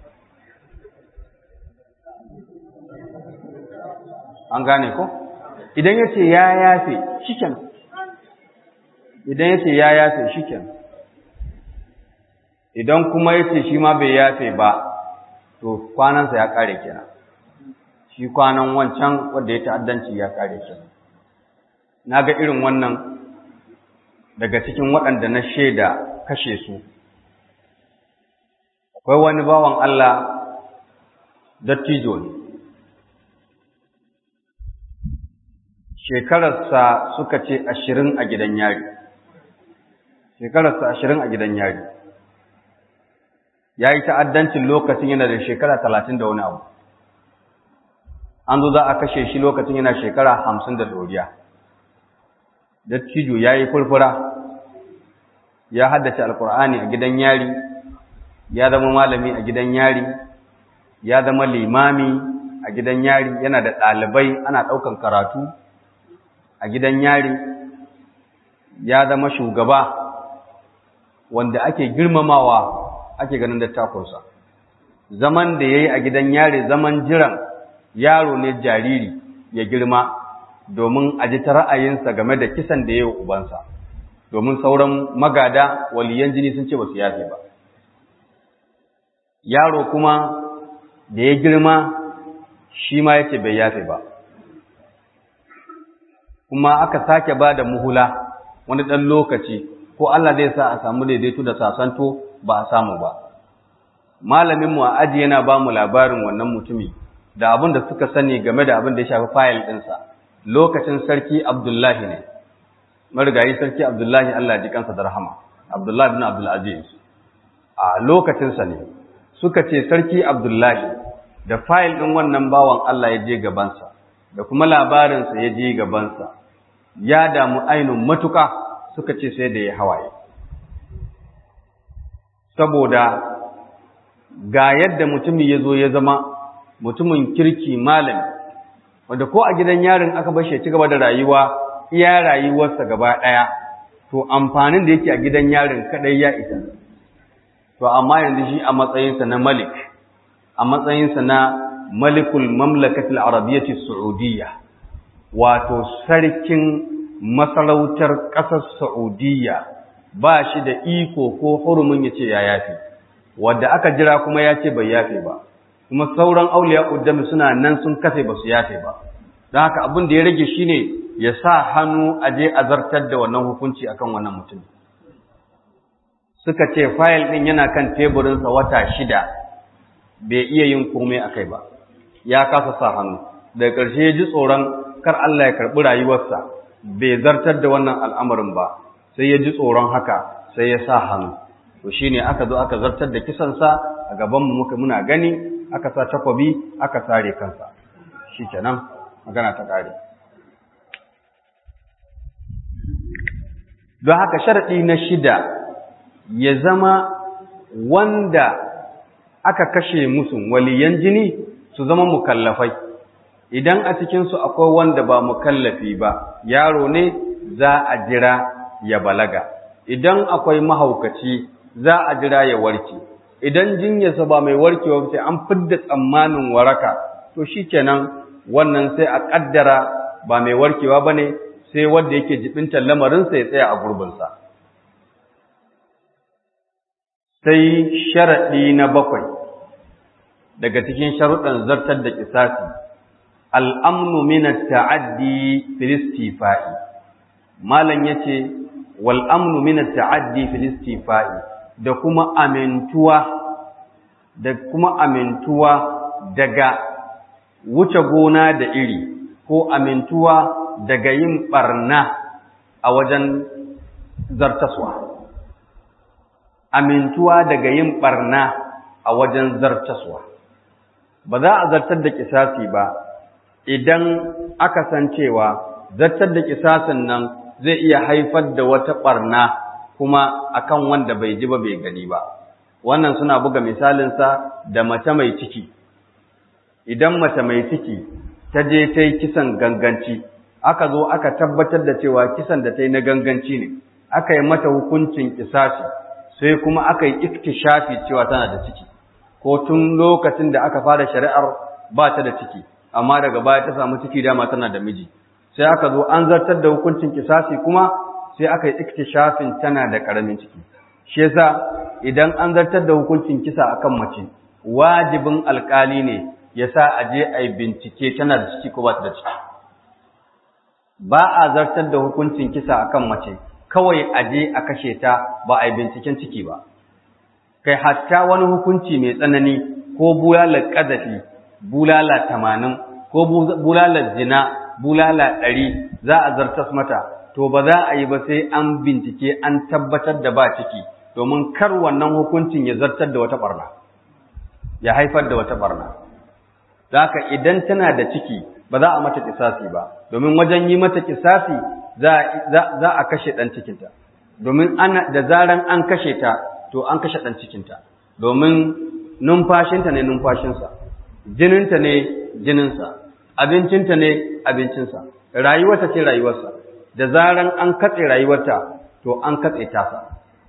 an gane ko idan ya ce ya yafe shiken idan ya ce ya yafe shiken idan kuma ya ce shi ma bai yafe ba to kwanansa ya kare kenan shi kwanan wancan wanda ya ta'addanci ya kare kenan na ga irin wannan daga cikin waɗanda na shaida kashe su akwai wani bawan Allah dattijo ne shekararsa suka ce ashirin a gidan yari shekararsa ashirin a gidan yari ya yi ta'addancin lokacin yana da shekara talatin da wani abu an zo za a kashe shi lokacin yana shekara hamsin da doriya dattijo ya yi furfura ya haddace alkur'ani a gidan yari ya zama malami a gidan yari ya zama limami a gidan yari yana da ɗalibai ana ɗaukan karatu a gidan yari ya zama shugaba wanda ake girmamawa ake ganin dattakunsa zaman da ya yi a gidan yari zaman jiran yaro ne jariri ya girma domin a ji ta ra'ayinsa game da kisan da ya yi ubansa domin sauran magada waliyan jini sun ce ba su yafe ba yaro kuma da ya girma shi ma ya ce bai yafe ba kuma aka sake ba da muhula wani ɗan lokaci ko Allah zai sa a samu daidaito da sasanto ba a samu ba malaminmu a aji yana ba mu labarin wannan mutumi da abin da suka sani game da abin da ya shafi fayil ɗinsa lokacin sarki abdullahi ne marigayi sarki abdullahi Allah ya ji kansa da rahama abdullahi bin abdulaziz a lokacinsa ne suka ce sarki abdullahi da fayil ɗin wannan bawan Allah ya je gabansa da kuma labarinsa ya je gabansa ya damu ainun matuka suka ce sai da ya hawaye saboda ga yadda mutumin ya zo ya zama mutumin kirki malami wanda ko a gidan yarin aka bashi ya ci gaba da rayuwa iya rayuwarsa gaba ɗaya to amfanin da yake a gidan yarin kaɗai ya isa to amma yanzu shi a matsayinsa na malik a matsayinsa na malikul mamlakatul arabiyyati saudiyya wato sarkin masarautar ƙasar saudiyya ba shi da iko ko hurumin ya ce ya yafe wadda aka jira kuma ya ce bai yafe ba kuma sauran auliya uddami suna nan sun kafe ba su yafe ba don haka abin da ya rage shine ya sa hannu a je a zartar da wannan hukunci akan wannan mutum suka ce fayil ɗin yana kan teburinsa wata shida bai iya yin komai a kai ba ya kasa sa hannu daga ƙarshe ya ji tsoron kar Allah ya karɓi rayuwarsa bai zartar da wannan al'amarin ba sai ya ji tsoron haka sai ya sa hannu to shine aka zo aka zartar da kisansa a gabanmu muka muna gani aka sa takwabi aka sare kansa shi kenan magana ta ƙare don haka sharaɗi na shida ya zama wanda aka kashe musu waliyan jini su zama mukallafai idan a cikinsu akwai wanda ba mukallafi ba yaro ne za a jira ya balaga idan akwai mahaukaci za a jira ya warke idan jinyarsa ba mai warkewa sai an fidda tsammanin waraka to shikenan wannan sai a kaddara ba mai warkewa bane sai wanda yake jibintar lamarinsa ya tsaya a gurbinsa sai sharaɗi na bakwai daga cikin sharuɗan zartar da kisasi al'amnu minat ta'addi filistifa'i malam ya ce wal'amnu minat ta'addi filistifa'i da kuma amintuwa da kuma amintuwa daga wuce gona da iri ko amintuwa daga yin ɓarna a wajen zartaswa amintuwa daga yin ɓarna a wajen zartaswa ba za a zartar da kisasi ba idan aka san cewa zartar da kisasin nan zai iya haifar da wata ɓarna kuma akan wanda bai ji ba bai gani ba wannan suna buga misalinsa da mace mai ciki idan mace mai ciki ta je ta yi kisan ganganci aka zo aka tabbatar da cewa kisan da ta yi na ganganci ne aka yi mata hukuncin kisasi sai kuma aka yi iktishafi cewa tana da ciki ko tun lokacin da aka fara shari'ar ba ta da ciki amma daga baya ta samu ciki dama tana da miji sai aka zo an zartar da hukuncin kisasi kuma sai aka yi iktishafin tana da karamin ciki shi yasa idan an zartar da hukuncin kisa akan mace wajibin alkali ne yasa a je a yi bincike tana da ciki ko ba ta da ciki ba a zartar da hukuncin kisa akan mace kawai a je a kashe ta ba a yi binciken ciki ba kai hatta wani hukunci mai tsanani ko bulalar ƙazafi bulala tamanin ko bulalar zina bulala ɗari za a zartas mata to ba za a yi ba sai an bincike an tabbatar da ba ciki domin kar wannan hukuncin ya zartar da wata ɓarna ya haifar da wata ɓarna da haka idan tana da ciki ba za a mata kisasi ba domin wajen yi mata kisasi za a kashe ɗan cikinta domin ana da zaran an kashe ta to an kashe ɗan cikinta domin numfashinta ne numfashinsa jininta ne jininsa abincinta ne abincinsa rayuwarta ce rayuwarsa da zaran an katse rayuwarta to an katse tasa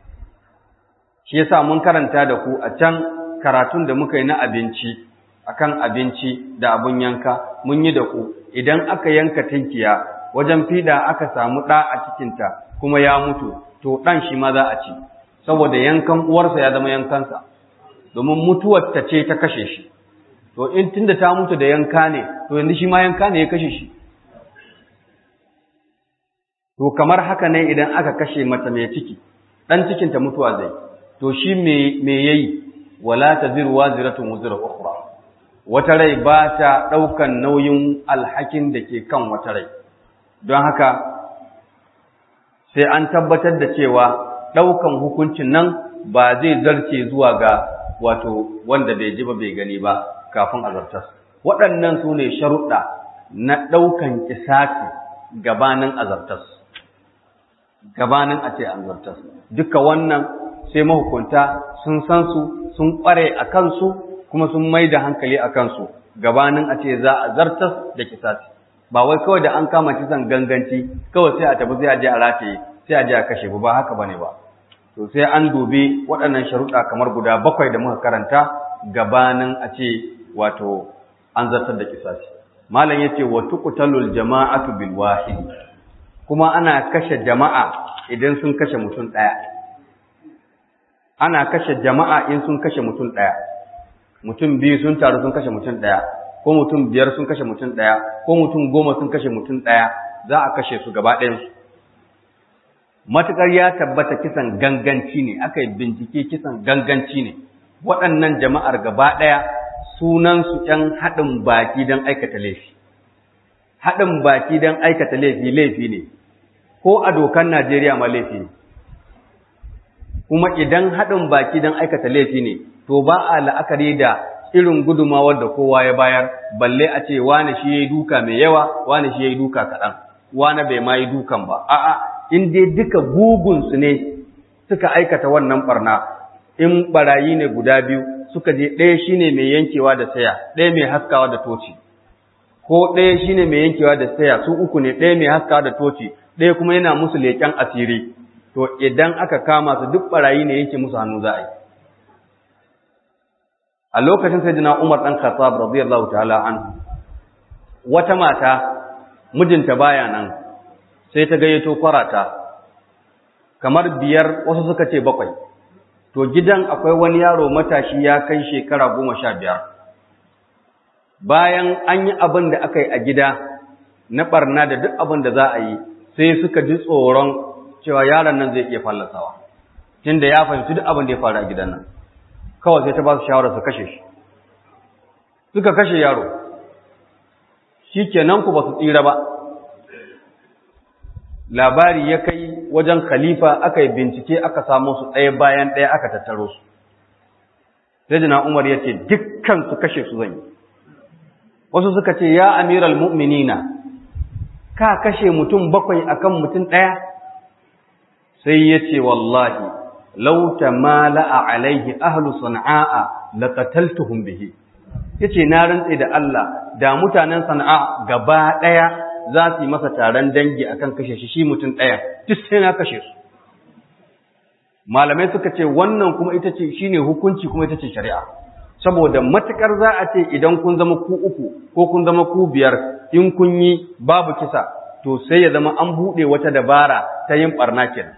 shi yasa mun karanta da ku a can karatun da muka yi na abinci akan abinci da abun yanka mun yi da ku idan aka yanka tinkiya wajen fida aka samu ɗa a cikinta kuma ya mutu to ɗan shi ma za a ci saboda yankan uwarsa ya zama yankansa domin mutuwar ta ce ta kashe shi to in tunda ta mutu da yanka ne to yanzu shi ma yanka ne ya kashe shi to kamar haka ne idan aka kashe mata mai ciki ɗan cikinta mutuwa zai to shi me yayi wala taziru waziratun wuzra ukhra wata rai ba ta ɗaukan nauyin alhakin da ke kan wata rai don haka sai an tabbatar da cewa ɗaukan hukuncin nan ba zai zarce zuwa ga wato wanda bai ji ba bai gani ba kafin azartas waɗannan su ne sharuɗa na ɗaukan kisasi gabanin azartas gabanin a ce an zartas duka wannan sai mahukunta sun san su sun ƙware a kansu kuma sun mai da hankali a kansu gabanin a ce za a zartas da kisasi ba wai kawai da an kama kisan ganganci kawai sai a tafi sai a je a rataye sai a je a kashe ba haka bane ba to sai an dubi waɗannan sharuɗa kamar guda bakwai da muka karanta gabanin a ce wato an zartar da kisasi malam yace wa tuqtalul jama'atu bil wahid kuma ana kashe jama'a idan sun kashe mutum ɗaya ana kashe jama'a in sun kashe mutum ɗaya mutum biyu sun taru sun kashe mutum ɗaya ko mutum biyar sun kashe mutum ɗaya ko mutum goma sun kashe mutum ɗaya za a kashe su gaba ɗayansu matuƙar ya tabbata kisan ganganci ne aka yi bincike kisan ganganci ne waɗannan jama'ar gaba ɗaya sunansu ‘yan haɗin baki don aikata laifi haɗin baki don aikata laifi laifi ne ko a dokan Najeriya ma laifi ne kuma idan haɗin baki don aikata laifi ne to ba a la'akari da irin gudumawar da kowa ya bayar balle a ce wane shi ya yi duka mai yawa wane shi ya yi duka kaɗan wane bai ma yi dukan ba a'a in dai duka bugunsu ne suka aikata wannan barna in barayi ne guda biyu suka je ɗaya shine mai yankewa da saya ɗaya mai haskawa da toci ko ɗaya shine mai yankewa da saya su uku ne ɗaya mai haskawa da toci ɗaya kuma yana musu leƙen asiri to idan aka kama su duk barayi ne yanke musu hannu za a yi a lokacin sayyidina Umar dan Khattab radiyallahu ta'ala an wata mata mijinta baya nan sai ta gayyato kwarata kamar biyar wasu suka ce bakwai to gidan akwai wani yaro matashi ya kai shekara goma sha biyar bayan an yi abin da aka yi a gida na barna da duk abin da za a yi sai suka ji tsoron cewa yaron nan zai iya fallasawa tunda ya fahimci duk abin da ya faru a gidan nan kawai sai ta ba su shawarar su kashe shi suka kashe yaro shi kenan ku ba su tsira ba labari ya kai wajen khalifa aka yi bincike aka samu su ɗaya bayan ɗaya aka tattaro su sai jina umar ya ce dukkan su kashe su zan yi wasu suka ce ya amiral mu'minina ka kashe mutum bakwai akan mutum ɗaya sai ya ce wallahi lau tamala'a alaihi ahlu sana'a laqataltuhum bihi yace na rantse da Allah da mutanen sana'a gaba daya za su yi masa taron dangi akan kashe shi shi mutum daya duk sai na kashe su malamai suka ce wannan kuma ita ce shine hukunci kuma ita ce shari'a saboda matukar za a ce idan kun zama ku uku ko kun zama ku biyar in kun yi babu kisa to sai ya zama an buɗe wata dabara ta yin barna kenan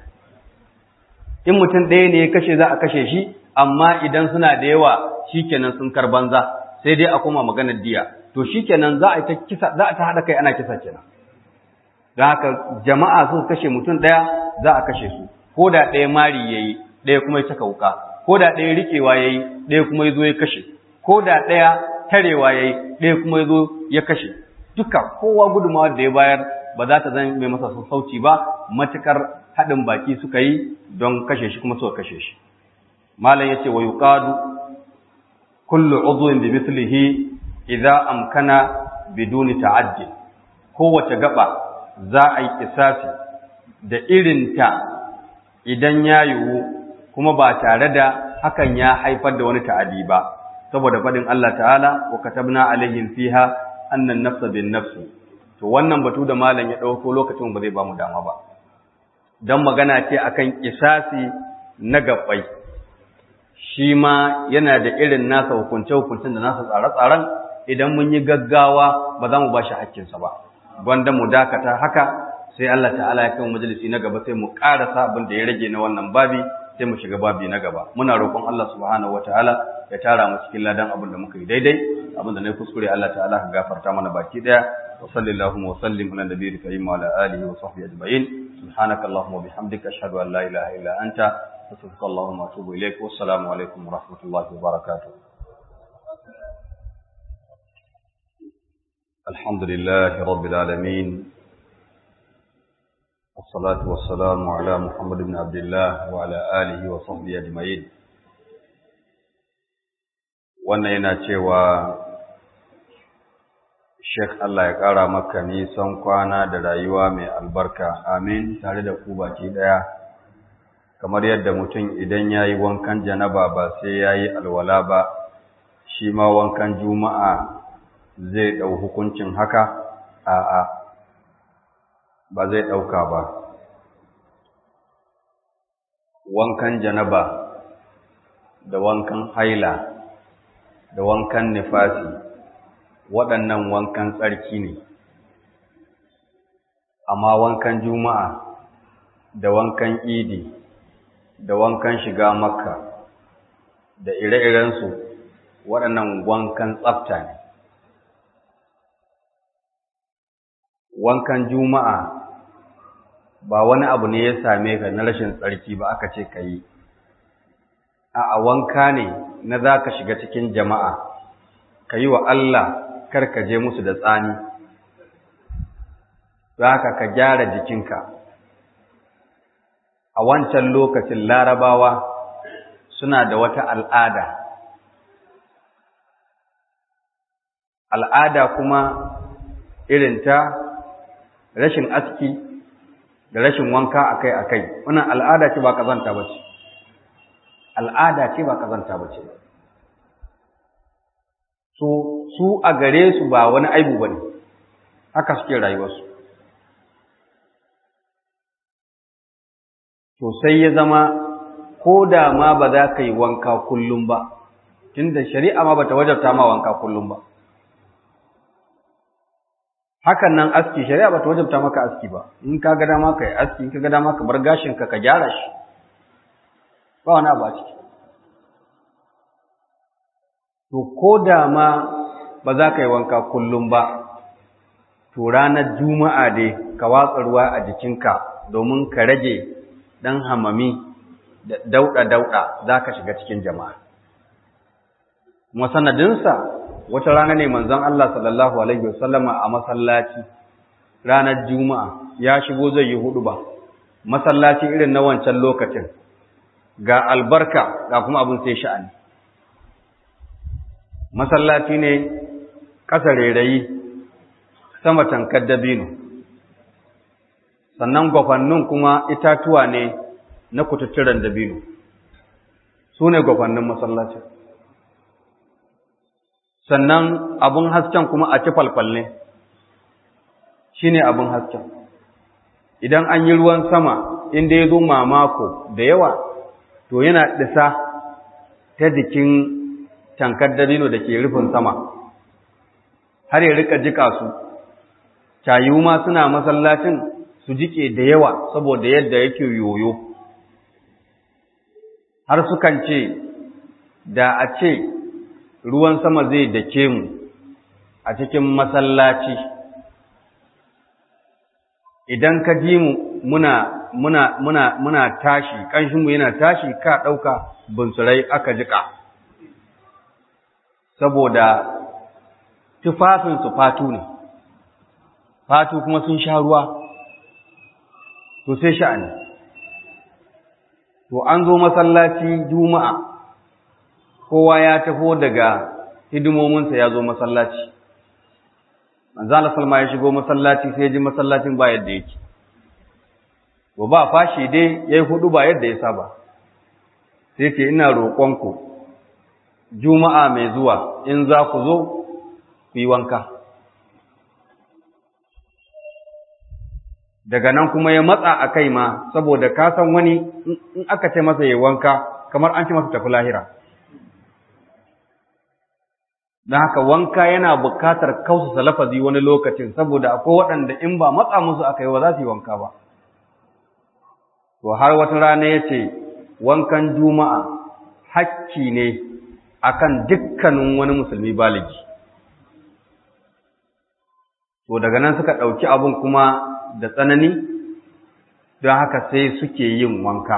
in mutum ɗaya ne ya kashe za a kashe shi amma idan suna da yawa shikenan sun kar banza sai dai a koma maganar diya to shikenan za a ta kisa za a ta hada kai ana kisa kenan don haka jama'a su kashe mutum ɗaya za a kashe su ko da ɗaya mari yayi ɗaya kuma ya caka wuka ko da ɗaya riƙewa yayi ɗaya kuma ya zo ya kashe ko da ɗaya tarewa yayi ɗaya kuma ya zo ya kashe duka kowa gudunmawa da ya bayar ba za ta zama mai masa sassauci ba matukar haɗin baki suka yi don kashe shi kuma suka kashe shi malam yace wa yuqadu kullu udwin bi mithlihi idza amkana biduni ta'addi kowace gaba za a yi kisasi da irinta idan ya yiwu kuma ba tare da hakan ya haifar da wani ta'adi ba saboda faɗin Allah ta'ala wa katabna alaihim fiha annan nafsa bin nafsi to wannan batu da malam ya ɗauko lokacin ba zai ba mu dama ba don magana ce akan kisasi na gabbai shi ma yana da irin nasa hukunce-hukuncen da nasa tsare-tsaren idan mun yi gaggawa ba za mu ba shi hakkinsa ba gwanda mu dakata haka sai Allah ta'ala ya kai majalisi na gaba sai mu ƙarasa abin da ya rage na wannan babi sai mu shiga babi na gaba muna roƙon Allah subhanahu wataala ya tara mu cikin ladan abin da muka yi daidai abin da na kuskure Allah ta'ala ka gafarta mana baki daya wa sallallahu wa sallim ala nabiyil karim wa ala alihi wa sahbihi ajma'in subhanaka allahumma wa bihamdika ashhadu an la ilaha illa anta astaghfiruka allahumma wa atubu ilaik wa assalamu alaikum wa rahmatullahi wa barakatuh الحمد لله رب العالمين والصلاة والسلام على محمد بن عبد الله وعلى آله وصحبه أجمعين wannan yana cewa Sheikh Allah ya ƙara maka nisan kwana da rayuwa mai albarka amin tare da ku baki ɗaya kamar yadda mutum idan ya yi wankan janaba ba sai ya yi alwala ba shi ma wankan juma'a zai ɗau hukuncin haka a'a ba zai ɗauka ba wankan janaba da wankan haila da wankan nifasi waɗannan wankan tsarki ne amma wankan juma'a da wankan idi da wankan shiga makka da ire-irensu waɗannan wankan tsafta ne wankan juma'a ba wani abu ne ya same ka na rashin tsarki ba aka ce ka yi a wanka ne na za ka shiga cikin jama'a ka yi wa Allah kar ka je musu da tsani za ka ka gyara jikinka a wancan lokacin larabawa suna da wata al'ada al'ada kuma irinta rashin aski da rashin wanka akai-akai wannan al'ada ce ba kazanta ba ce al'ada ce ba kazanta ba ce so su a gare su ba wani aibu ba ne haka suke rayuwarsu to sai ya zama ko da ma ba za ka yi wanka kullum ba tunda shari'a ma ba ta wajabta ma wanka kullum ba hakan nan aski shari'a ba ta wajabta maka aski ba in ka ga dama ka yi aski in ka ga dama ka bar gashin ka ka gyara shi ba wani abu a ciki to ko da ma ba za ka yi wanka kullum ba to ranar juma'a dai ka watsa ruwa a jikinka domin ka rage ɗan hamami da dauɗa-dauɗa za ka shiga cikin jama'a kuma sanadinsa wata rana ne manzon Allah sallallahu alaihi wasallama a masallaci ranar juma'a ya shigo zai yi hudu ba masallaci irin na wancan lokacin ga albarka ga kuma abin sai sha'ani masallaci ne ƙasa rairayi sama tankar dabino sannan gwafannin kuma itatuwa ne na kututturen dabino su ne gwafannin masallacin sannan abin hasken kuma a ci falfalle shi ne abin hasken idan an yi ruwan sama inda ya zo mamako da yawa to yana ɗisa ta jikin tankar dabino da ke rufin sama har ya rika jika su cayu ma suna masallacin su jike da yawa saboda yadda yake yoyo har sukan ce da a ce ruwan sama zai dake mu a cikin masallaci idan ka ji mu muna muna muna muna tashi kanshinmu yana tashi ka ɗauka bunsurai aka jika saboda tufafinsu fatu ne fatu kuma sun sha ruwa to sai sha'ani to an zo masallaci juma'a kowa ya taho daga hidimominsa ya zo masallaci manzo Allah salma ya shigo masallaci sai ya ji masallacin ba yadda yake to ba fashi dai yayi hudu ba yadda ya saba sai ce ina roƙonku juma'a mai zuwa in za ku zo ku yi wanka daga nan kuma ya matsa a kai ma saboda ka san wani in aka ce masa yi wanka kamar an ce masa tafi lahira don haka wanka yana bukatar kausa lafazi wani lokacin saboda akwai waɗanda in ba matsa musu aka yi wa za su yi wanka ba to har wata rana ya ce wankan juma'a hakki ne akan dukkanin wani musulmi baligi to daga nan suka ɗauki abin kuma da tsanani don haka sai suke yin wanka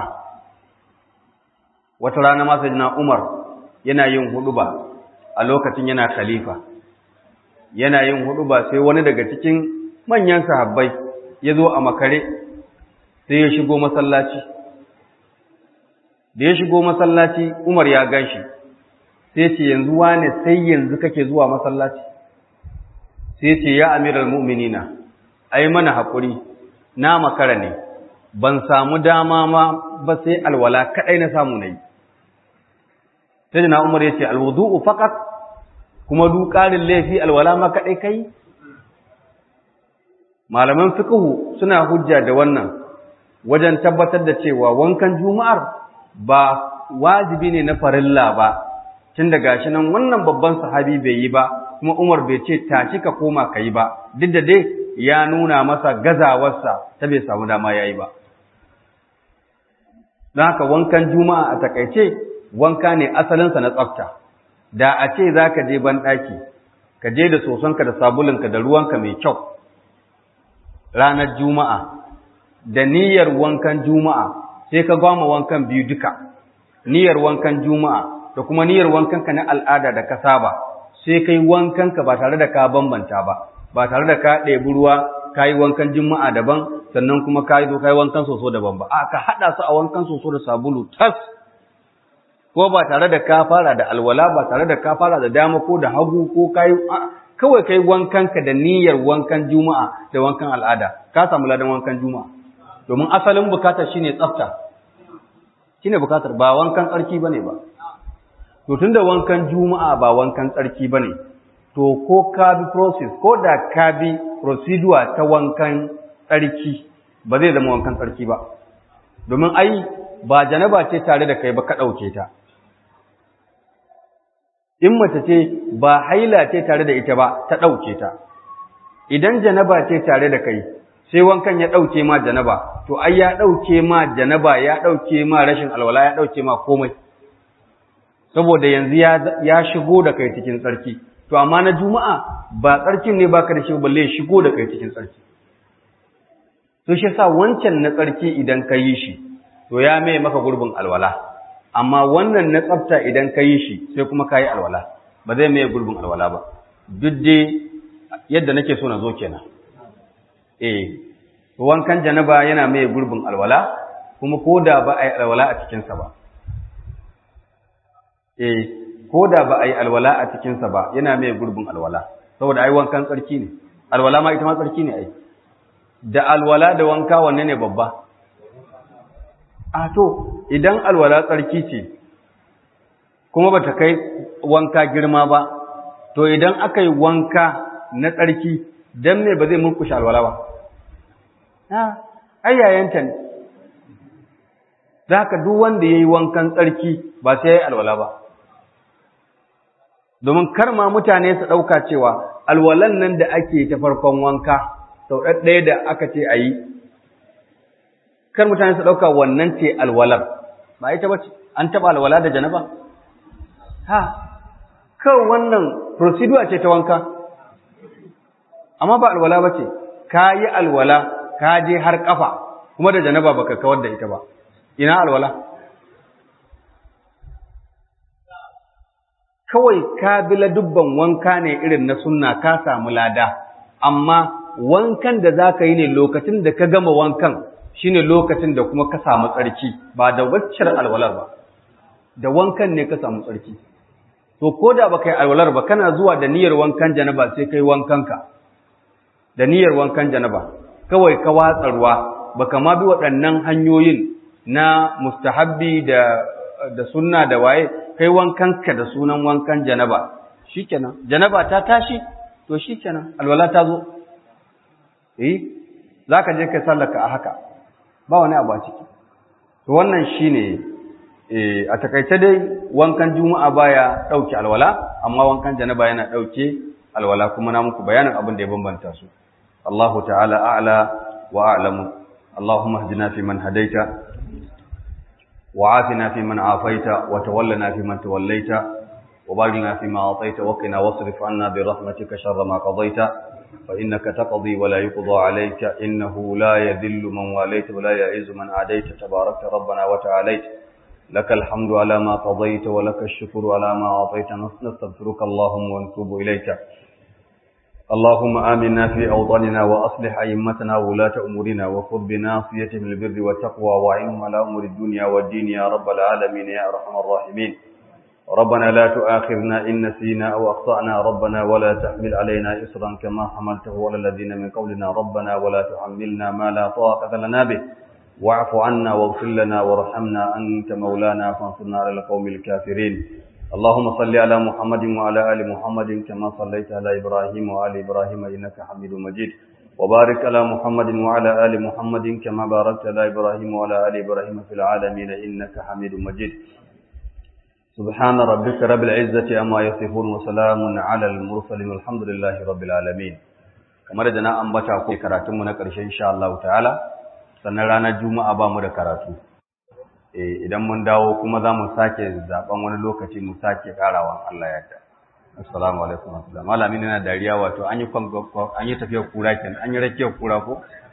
wata rana masu jina umar yana yin huɗuba a lokacin yana khalifa yana yin huɗuba sai wani daga cikin manyan sahabbai ya zo a makare sai ya shigo masallaci da ya shigo masallaci Umar ya ganshi sai ce yanzu wane sai yanzu kake zuwa masallaci sai ce ya amiral mu'minina ai mana haƙuri na makara ne ban samu dama ma ba sai alwala kaɗai na samu na yi sai na umar ya ce alwudu'u faqat kuma du ƙarin laifi alwala ma kaɗai kai malaman fiqhu suna hujja da wannan wajen tabbatar da cewa wankan juma'ar ba wajibi ne na farilla ba tun da gashi nan wannan babban sahabi bai yi ba kuma Umar bai ce tashi ka koma ka yi ba duk da dai ya nuna masa gazawarsa ta bai samu dama ya yi ba don haka wankan juma'a a takaice wanka ne asalinsa na tsafta da a ce za ka je banɗaki ka je da sosonka da sabulinka da ruwanka mai kyau ranar juma'a da niyyar wankan juma'a sai ka gwama wankan biyu duka niyyar wankan juma'a da kuma niyyar wankanka na al'ada da ka saba sai kai wankanka ba tare da ka bambanta ba ba tare da ka ɗebi ruwa ka yi wankan juma'a daban sannan kuma ka yi zo ka yi wankan soso daban ba a ka haɗa su a wankan soso da sabulu tas ko ba tare da ka fara da alwala ba tare da ka fara da dama ko da hagu ko ka yi kawai kai wankanka da niyyar wankan juma'a da wankan al'ada ka samu ladan wankan juma'a domin asalin bukatar shine tsafta shine bukatar ba wankan tsarki bane ba to tunda wankan juma'a ba wankan tsarki bane to ko ka bi process ko da ka bi procedure ta wankan tsarki ba zai zama wankan tsarki ba domin ai ba janaba ce tare da kai ba ka ɗauke ta in mace ce ba haila ce tare da ita ba ta ɗauke ta idan janaba ce tare da kai sai wankan ya ɗauke ma janaba to ai ya ɗauke ma janaba ya ɗauke ma rashin alwala ya ɗauke ma komai saboda yanzu ya shigo da kai cikin tsarki to amma na juma'a ba tsarkin ne baka da shi balle ya shigo da kai cikin tsarki to shi yasa wancan na tsarki idan ka yi shi to ya mai maka gurbin alwala amma wannan na tsafta idan ka yi shi sai kuma ka yi alwala ba zai mai gurbin alwala ba duk dai yadda nake so na zo kenan eh wankan janaba yana mai gurbin alwala kuma ko da ba a yi alwala a cikinsa ba eh ko da ba a yi alwala a cikinsa ba yana mai gurbin alwala saboda ai wankan tsarki ne alwala ma ita ma tsarki ne ai da alwala da wanka wanne ne babba a to idan alwala tsarki ce kuma bata kai wanka girma ba to idan aka yi wanka na tsarki dan me ba zai murkushe alwala ba ha ayyayanta ne zaka duk wanda yayi wankan tsarki ba sai yayi alwala ba domin kar ma mutane su ɗauka cewa alwalan nan da ake ta farkon wanka sau ɗaya da aka ce a yi kar mutane su ɗauka wannan ce alwalar ba ita ba ce an taɓa alwala da janaba ha kawai wannan procedure ce ta wanka amma ba alwala ba ce ka yi alwala ka je har ƙafa kuma da janaba baka kawar da ita ba ina alwala kawai ka bi dubban wanka ne irin na sunna ka samu lada amma wankan da za ka yi ne lokacin da ka gama wankan shine lokacin da kuma ka samu tsarki ba da waccar alwalar ba da wankan ne ka samu tsarki to ko da baka yi alwalar ba kana zuwa da niyyar wankan janaba sai kai wankanka da niyyar wankan janaba kawai ka watsa ruwa baka ma bi waɗannan hanyoyin na mustahabbi da da sunna da waye kai wankanka da sunan wankan janaba shikenan janaba ta tashi to shikenan alwala ta zo eh zaka je kai sallaka a haka ba wani abu a ciki to wannan shine eh a takaice dai wankan juma'a baya dauke alwala amma wankan janaba yana dauke alwala kuma na muku bayanin abin da ya bambanta su Allahu ta'ala a'la wa a'lamu Allahumma hdina fi man hadaita وعافنا فيمن عافيت وتولنا فيمن توليت وبارك لنا فيما أعطيت وقنا واصرف عنا برحمتك شر ما قضيت فإنك تقضي ولا يقضى عليك إنه لا يذل من واليت ولا يعز من عاديت تبارك ربنا وتعاليت لك الحمد على ما قضيت ولك الشكر على ما أعطيت نستغفرك اللهم ونتوب إليك اللهم آمنا في أوطاننا وأصلح أئمتنا وولاة أمورنا وخذ بناصيتهم البر والتقوى وعنهم على أمور الدنيا والدين يا رب العالمين يا أرحم الراحمين ربنا لا تؤاخذنا إن نسينا أو أخطأنا ربنا ولا تحمل علينا إصرا كما حملته على الذين من قبلنا ربنا ولا تحملنا ما لا طاقة لنا به واعف عنا واغفر لنا وارحمنا أنت مولانا فانصرنا على القوم الكافرين اللهم صل على محمد وعلى آل محمد كما صليت على إبراهيم وآل إبراهيم إنك حميد مجيد وبارك على محمد وعلى آل محمد كما باركت على إبراهيم وعلى آل إبراهيم في العالمين إنك حميد مجيد سبحان ربك رب العزة أما يصفون وسلام على المرسلين والحمد لله رب العالمين kamar da na ambata ko karatunmu na ƙarshe insha Allah ta'ala sannan ranar juma'a ba mu da karatu eh idan mun dawo kuma za mu sake zaben wani lokaci mu sake karawa Allah ya yarda assalamu alaikum wa rahmatullahi malamin yana dariya wato an yi an yi tafiyar kura kenan an yi rakiyar kura ko